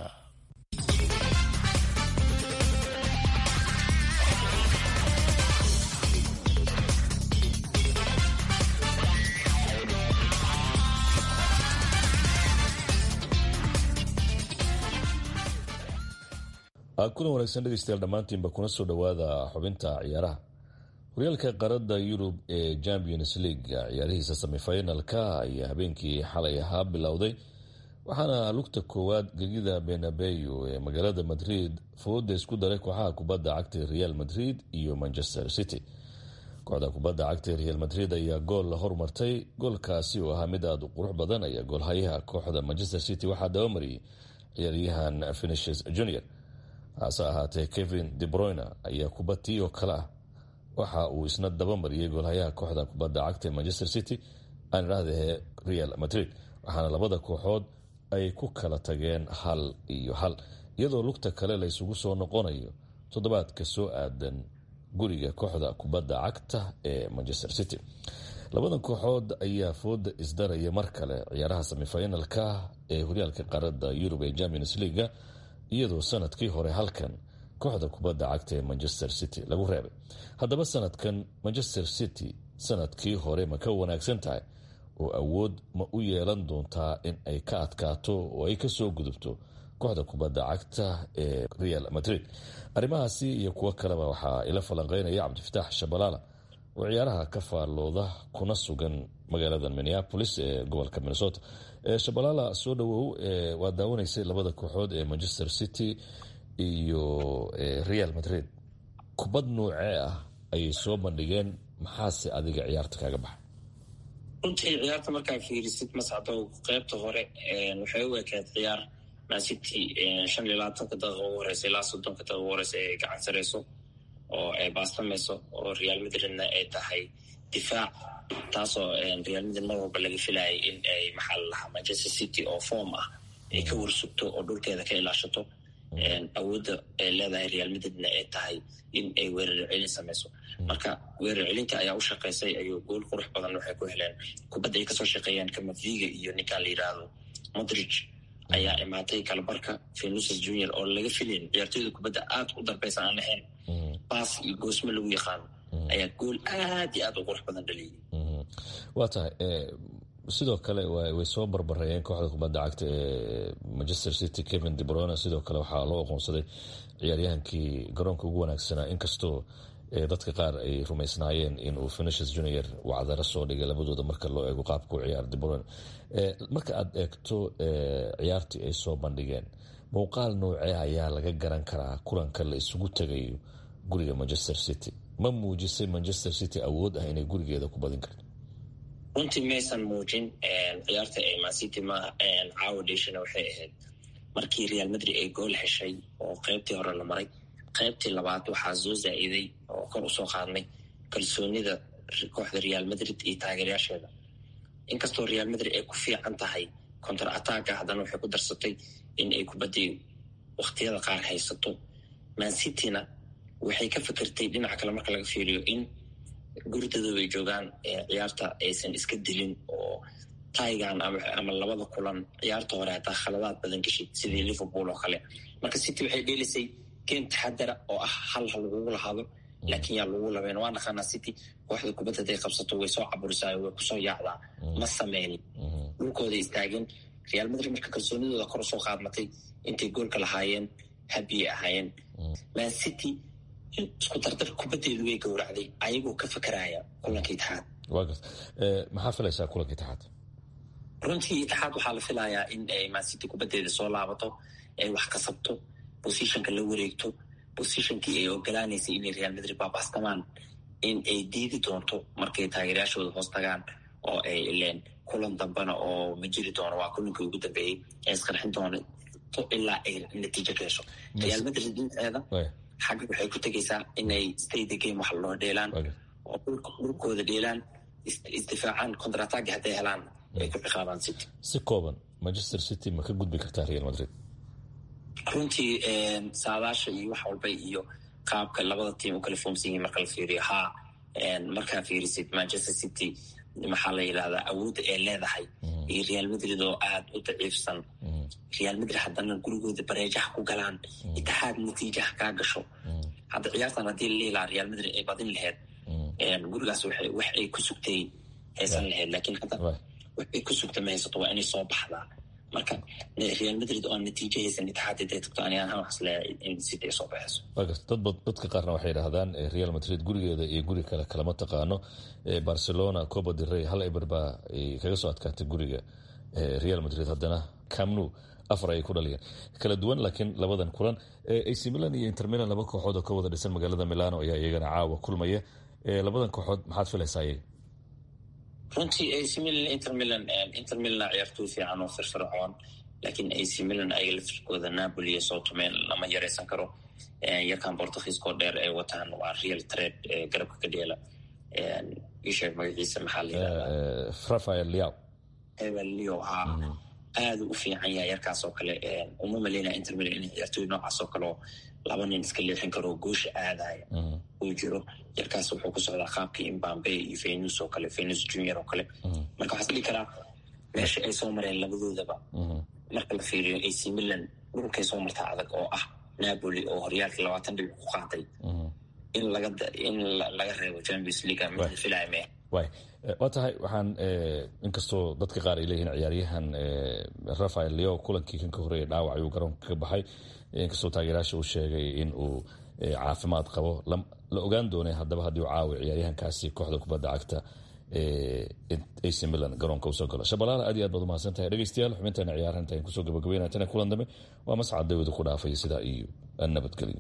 kulan wanaagsan dhegeystayaal dhammaantiinba kuna soo dhowaada xubinta ciyaaraha horyaalka qaarada yurub ee champions league ciyaarihiisa semifinalka ayaa habeenkii xalay ahaa bilowday waxaana lugta koowaad gegida benabeyo ee magaalada madrid fooda isku daray kooxaha kubadda cagta real madrid iyo manchester city kooxda kubadda cagta real madrid ayaa gool hormartay goolkaasi oo ahaa mid aada u qurux badan ayaa goolhayaha kooxda manchester city waxaa dabamariyay ciyaaryahan finishes junior hase ahaatee kevin debroyner ayaa kubatii oo kale ah waxa uu isna dabamariyey goolhayaha kooxda kubadda cagta manchester city aan idhaahdee real madrid waxaana labada kooxood ay ku kala tageen hal iyo hal iyadoo lugta kale la ysugu soo noqonayo toddobaadka soo aadan guriga kooxda kubadda cagta ee manchester city labadan kooxood ayaa fooda isdaraya mar kale ciyaaraha semifinalka ee horyaalka qaarada yurub ee champions leaga iyadoo sanadkii hore halkan kooxda kubadda cagta ee manchester city lagu reebay haddaba sanadkan manchester city sanadkii hore ma ka wanaagsan tahay oo awood ma u yeelan doontaa in ay ka adkaato oo ay kasoo gudubto kooxda kubadda cagta ee real madrid arrimahaasi iyo kuwo kaleba waxaa ila falanqeynaya cabdifataax shabalaala oo ciyaaraha ka faallooda kuna sugan magaalada minneapolis ee gobolka minnesota shabalaala soo dhawow waa daawanaysay labada kooxood ee manchester city iyo real madrid kubad noocee ah ayay soo bandhigeen maxaase adiga ciyaarta kaaga baxay runtii ciyaarta markaa fiirisid mascado qeybta hore waxay u ekayd ciyaar mancity shan iyo labaatanka daqiiqa ugu horeysa ilaa soddonka daqiiqa ugu horeysa ay gacan sareyso oo ay baastamayso oo real madridna ay tahay difaac taasoo real madrid mar walba laga filayay in ay maxaa la lahaa manchester city oo form ah ay ka warsugto oo dhulkeeda ka ilaashato awoodda ay leedahay real madridna ay tahay in ay weerar celin samayso marka weerar celinta ayaa u shaqaysay ayuu gool qurux badan waxay ku heleen kubadda ay kasoo shaqeeyaan kamaviga iyo ninkaan la yidhaahdo modridge ayaa imaatay kalabarka venuses junior oo laga filayn ciyaartoyda kubadda aad u darbeysa aan ahayn baas iyo goosmo lagu yaqaano ayaa gool aad iyo aad u qurux badan dhaliyay waa tahay sidoo kale way soo barbareeyeen kooxda kubadda cagta ee manchester city kevin debrone sidoo kale waxaa loo aqoonsaday ciyaaryahankii garoonka ugu wanaagsanaa inkastoo dadka qaar ay rumaysnaayeen inuu finishes junior wacdaro soo dhigay labadooda marka loo eego qaabka u ciyaar debrone marka aad eegto ciyaartii ay soo bandhigeen muuqaal noocee ayaa laga garan karaa kulanka la isugu tegayo guriga manchester city ma muujisay manchester city awood ah inay gurigeeda ku badin karto runtii maysan muujin ciyaarta ay mancity ma caawa dheshana waxay ahayd markii real madrid ay gool heshay oo qeybtii hore la maray qeybtii labaad waxaa soo zaa-iday oo kor usoo qaadnay kalsoonida kooxda real madrid iyo taageeryaasheeda inkastoo real madrid ay ku fiican tahay contar attacka haddana waxay ku darsatay in ay kubaddii wakhtiyada qaar haysato mancityna waxay ka fikirtay dhinaca kale marka laga fiiriyo in guridadooda ay joogaan ciyaarta aysan iska dilin oo taigan ama labada kulan ciyaarta hore hataa khaladaad badan geshid sidii liverpool oo kale marka city waxay dheelisay game taxadara oo ah hal ha lagugu lahaado laakiin yaa lagu labeen waa naqaanaa city kooxda kubadda haday qabsato way soo caburisaa way kusoo yaacdaa ma sameynin dhulkooday istaageen real madrid marka kalsoonidooda kor usoo qaadmatay intay goolka lahaayeen habiyay ahaayeen man city isku dardar kubaddeedu way gowracday ayagoo ka fakaraya kulanka itixaad maxaa filaysaa kulanka itixaad runtii itixaad waxaa la filayaa in ay mancity kubaddeeda soo laabato ay wax kasabto bosishonka la wareegto bosishonkii ay ogolaanaysay inay real madrid baabastamaan in ay diidi doonto markay taageeryaashooda hoos tagaan oo ay ileen kulan dambena oo ma jiri doono waa kulankii ugu dambeeyey ee isqarxin doono ilaa ay natiijo ka hesho real madrid dhinteeda xagga waxay ku tegaysaa inay stayda game wax loo dheelaan oo dhulkooda dheelaan isdifaacaan contratagi hadday helaan ay ku ciqaabaan city si kooban manchester city ma ka gudbi kartaa real madrid runtii saadaasha iyo wax walba iyo qaabka labada tiim u kala foomsan yihin marka la fiiriyo haa markaa fiirisid manchester city maxaa la yidhahdaa awoodda ay leedahay iyo real madrid oo aad u daciifsan real madrid haddana gurigooda bareejaha ku galaan itixaad natiijaha kaa gasho hadda ciyaartan haddii la liilaa real madrid ay badin laheyd gurigaas wax ay ku sugtay haysan laheyd laakiin hadda wax ay ku sugta ma haysato waa inay soo baxdaa marka real madrid oo natiijo haysan itixaad haday tagto ani ahaan waxas leeyahay in city ay soo baxayso dadka qaarna waxay yidhaahdaan real madrid gurigeeda iyo guri kale kalama taqaano barcelona coba del rey hal eber baa kaga soo adkaatay guriga real madrid haddana camnu afar ayay ku dhaliyeen kala duwan laakiin labadan kulan ac milan iyo intermilan laba kooxood oo ka wada dhisan magaalada milano ayaa iyagana caawa kulmaya labadan kooxood maxaad filaysaa iyaga runtii ac milan intermilan intermilan ciyaartooy fiican oo firfircoon laakiin ac milan ayaga lafirkooda napoli iyo soo tumeen lama yaraysan karo yarkan bortugiiskoo dheer ay wataan waa real trade garabka ka dheela isheeg magaciisa maxaa la yidhahdaa rafael liao evel leo haa aada u fiican yahay yarkaas oo kale uma maleynaya intermilan in ciyaartooy noocaas oo kale oo laba nin iska leexin karo goosha aadaya uu jiro yarkaas wuxuu ku socdaa qaabkii imbambe iyo venus oo kale venus junior oo kale marka waxaa isdhigi karaa meesha ay soo mareen labadoodaba marka la fiiriyo ac milan dhulkay soo martaa adag oo ah napoli oo horyaalkii labaatan dhibic ku qaatay in laga in laga reebo champions league ma filaya mee way waa tahay waxaan inkastoo dadka qaar ay leeyihiin ciyaaryahan rafael leo kulankii kan ka horeeya dhaawac ayuu garoonka ka baxay inkastoo taageerayaasha uu sheegay in uu caafimaad qabo la ogaan doonay haddaba haddii uu caawi ciyaaryahankaasi kooxda kubadda cagta ac milan garoonka usoo galo shabalaala aad iyo aad baad umahadsan tahay dhegeystayaal xubinteena ciyaaraha intaan kusoo gabagabeynaya tana kulan dambe waa mascad dawada ku dhaafaya sidaa iyo nabadgelyo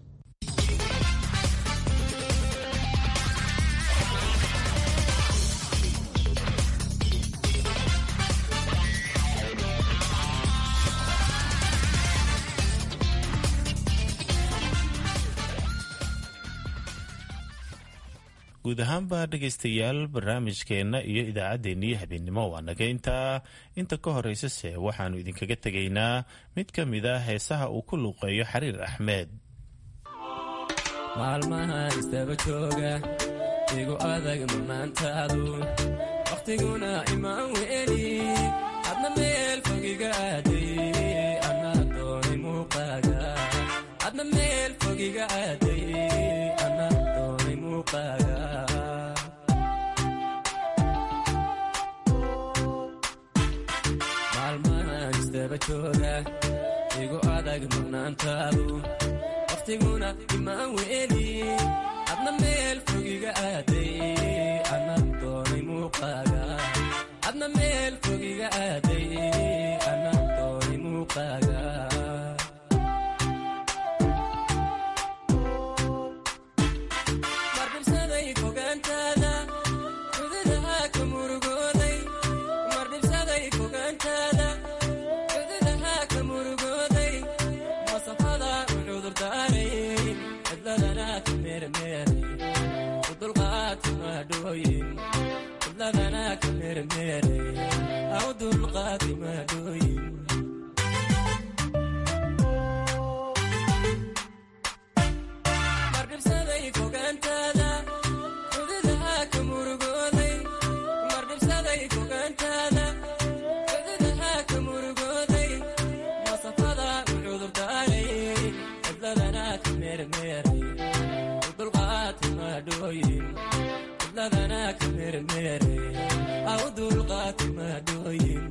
guud ahaanba dhegaystayaal barnaamijkeenna iyo idaacaddeenniyo habeennimo waa naga intaa inta ka horeysase waxaannu idinkaga tegaynaa mid ka mid a heesaha uu ku luuqeeyo xariir axmed maalmaha istaba jooga igu adag murnaantaadu wakhtiguna imaan weeli adna meel fogiga aaday anaa doonay muuqaaga adna meel fogiga aaday anaa doonay muuqaaga maalmahan istaba jooga igu adag murnaantaadu wakhtiguna imaan weeli adna meel fogiga aaday anaa doonay muuqaaga adna meel fogiga aaday anaa doonay muuqaaga mardhibsaday fogaantaada cududaha ka murugooday mardhibsaday fogaantaada cududaha ka murugooday masafada u cudurdaaray cidladana ka meermeeray u dulqaadka maadhooyin cidladana ka meermeeray au dulqaadka maadhooyin mardhibsaday fogaantaada cududaha ka murugooday mardhibsaday fogaantaada cududaha ka murugooday masafada u cudurdaaray cidladana ka meermeeray u dulqaadka maadhooyin cidladana ka meermeeray au dulqaadka maadhooyin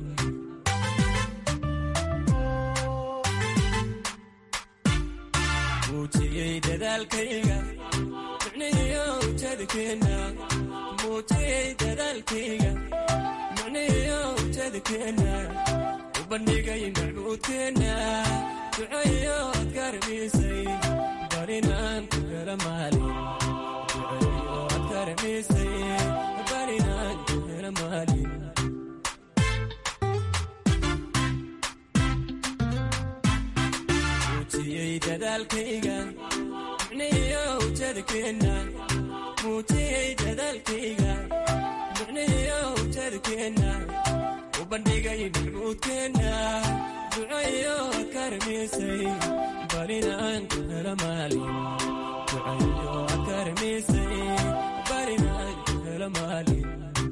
muujiyey dadaalkayga micnihiyo ujeedkeenna muujiyey dadaalkayga micnihiyo ujeedkeenna u bandhigay macbuudkeenna ducayo ad garmisay barinaan ku hela maalin ducayo ad garmisay barinaan ku hela maalin muujiyey dadaalkayga micnihiyo ujeedkeenna muujiyey dadaalkayga micnihiyo ujeedkeenna u bandhigay macbuudkeenna ducayo akarmisay barinaan ku hela maalin ducayo akarmisay barinaan ku hela maalin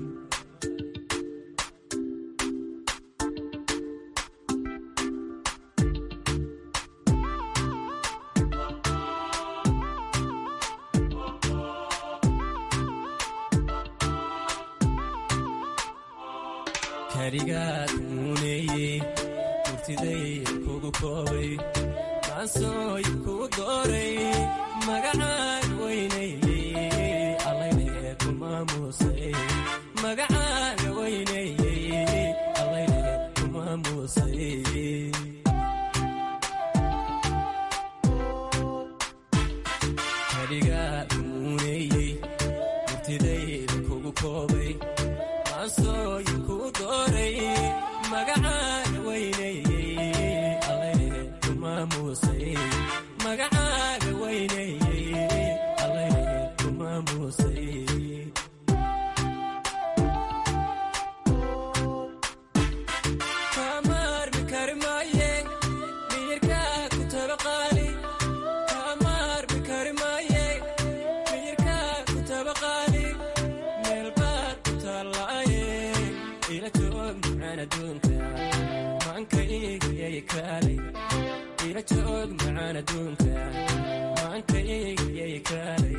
karigaad muuneeyey murtiday kugu koobay maansooy kugu dooray magacaan weynaeyey allayne ku maamuusay magacaaga weynaeyey allayne ku maamuusay karigaad muuneeyey murtidayda kugu koobay maansooy kugu dooray magacaaga weynaeyey allayne ku maamuusay magacaaga weynaeyey allayne ku maamuusay kamaarmi kari maaye miyirkaa ku taba qaali kamaarmi kari maaye miyirkaa ku taba qaali meel baad ku taallaaye ila joog macaan adduunka maankaygyay kaalay ila joog macaan adduunka maankaygyay kaalay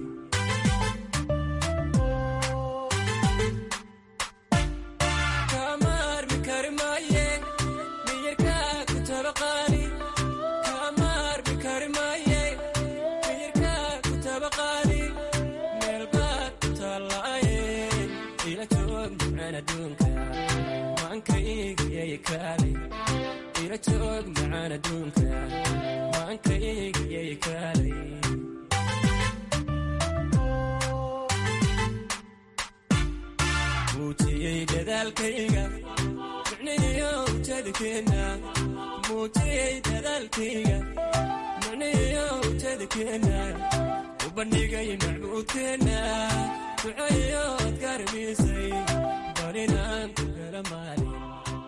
kamaarmi kari maaye miyirkaa ku taba qaali kamaarmi kari maaye miyirkaa ku taba qaali meel baad ku taallaaye ila joog macaan adduunka maankaygyay kaalay ila joog macaan adduunka maankaygyay kaalay muujiyey dadaalkayga micnihiyo ujeedkeenna muujiyey dadaalkayga micnihiyo ujeedkeenna u bandhigay macbuudkeenna duceeyood garbiisay barinaan ku gala maali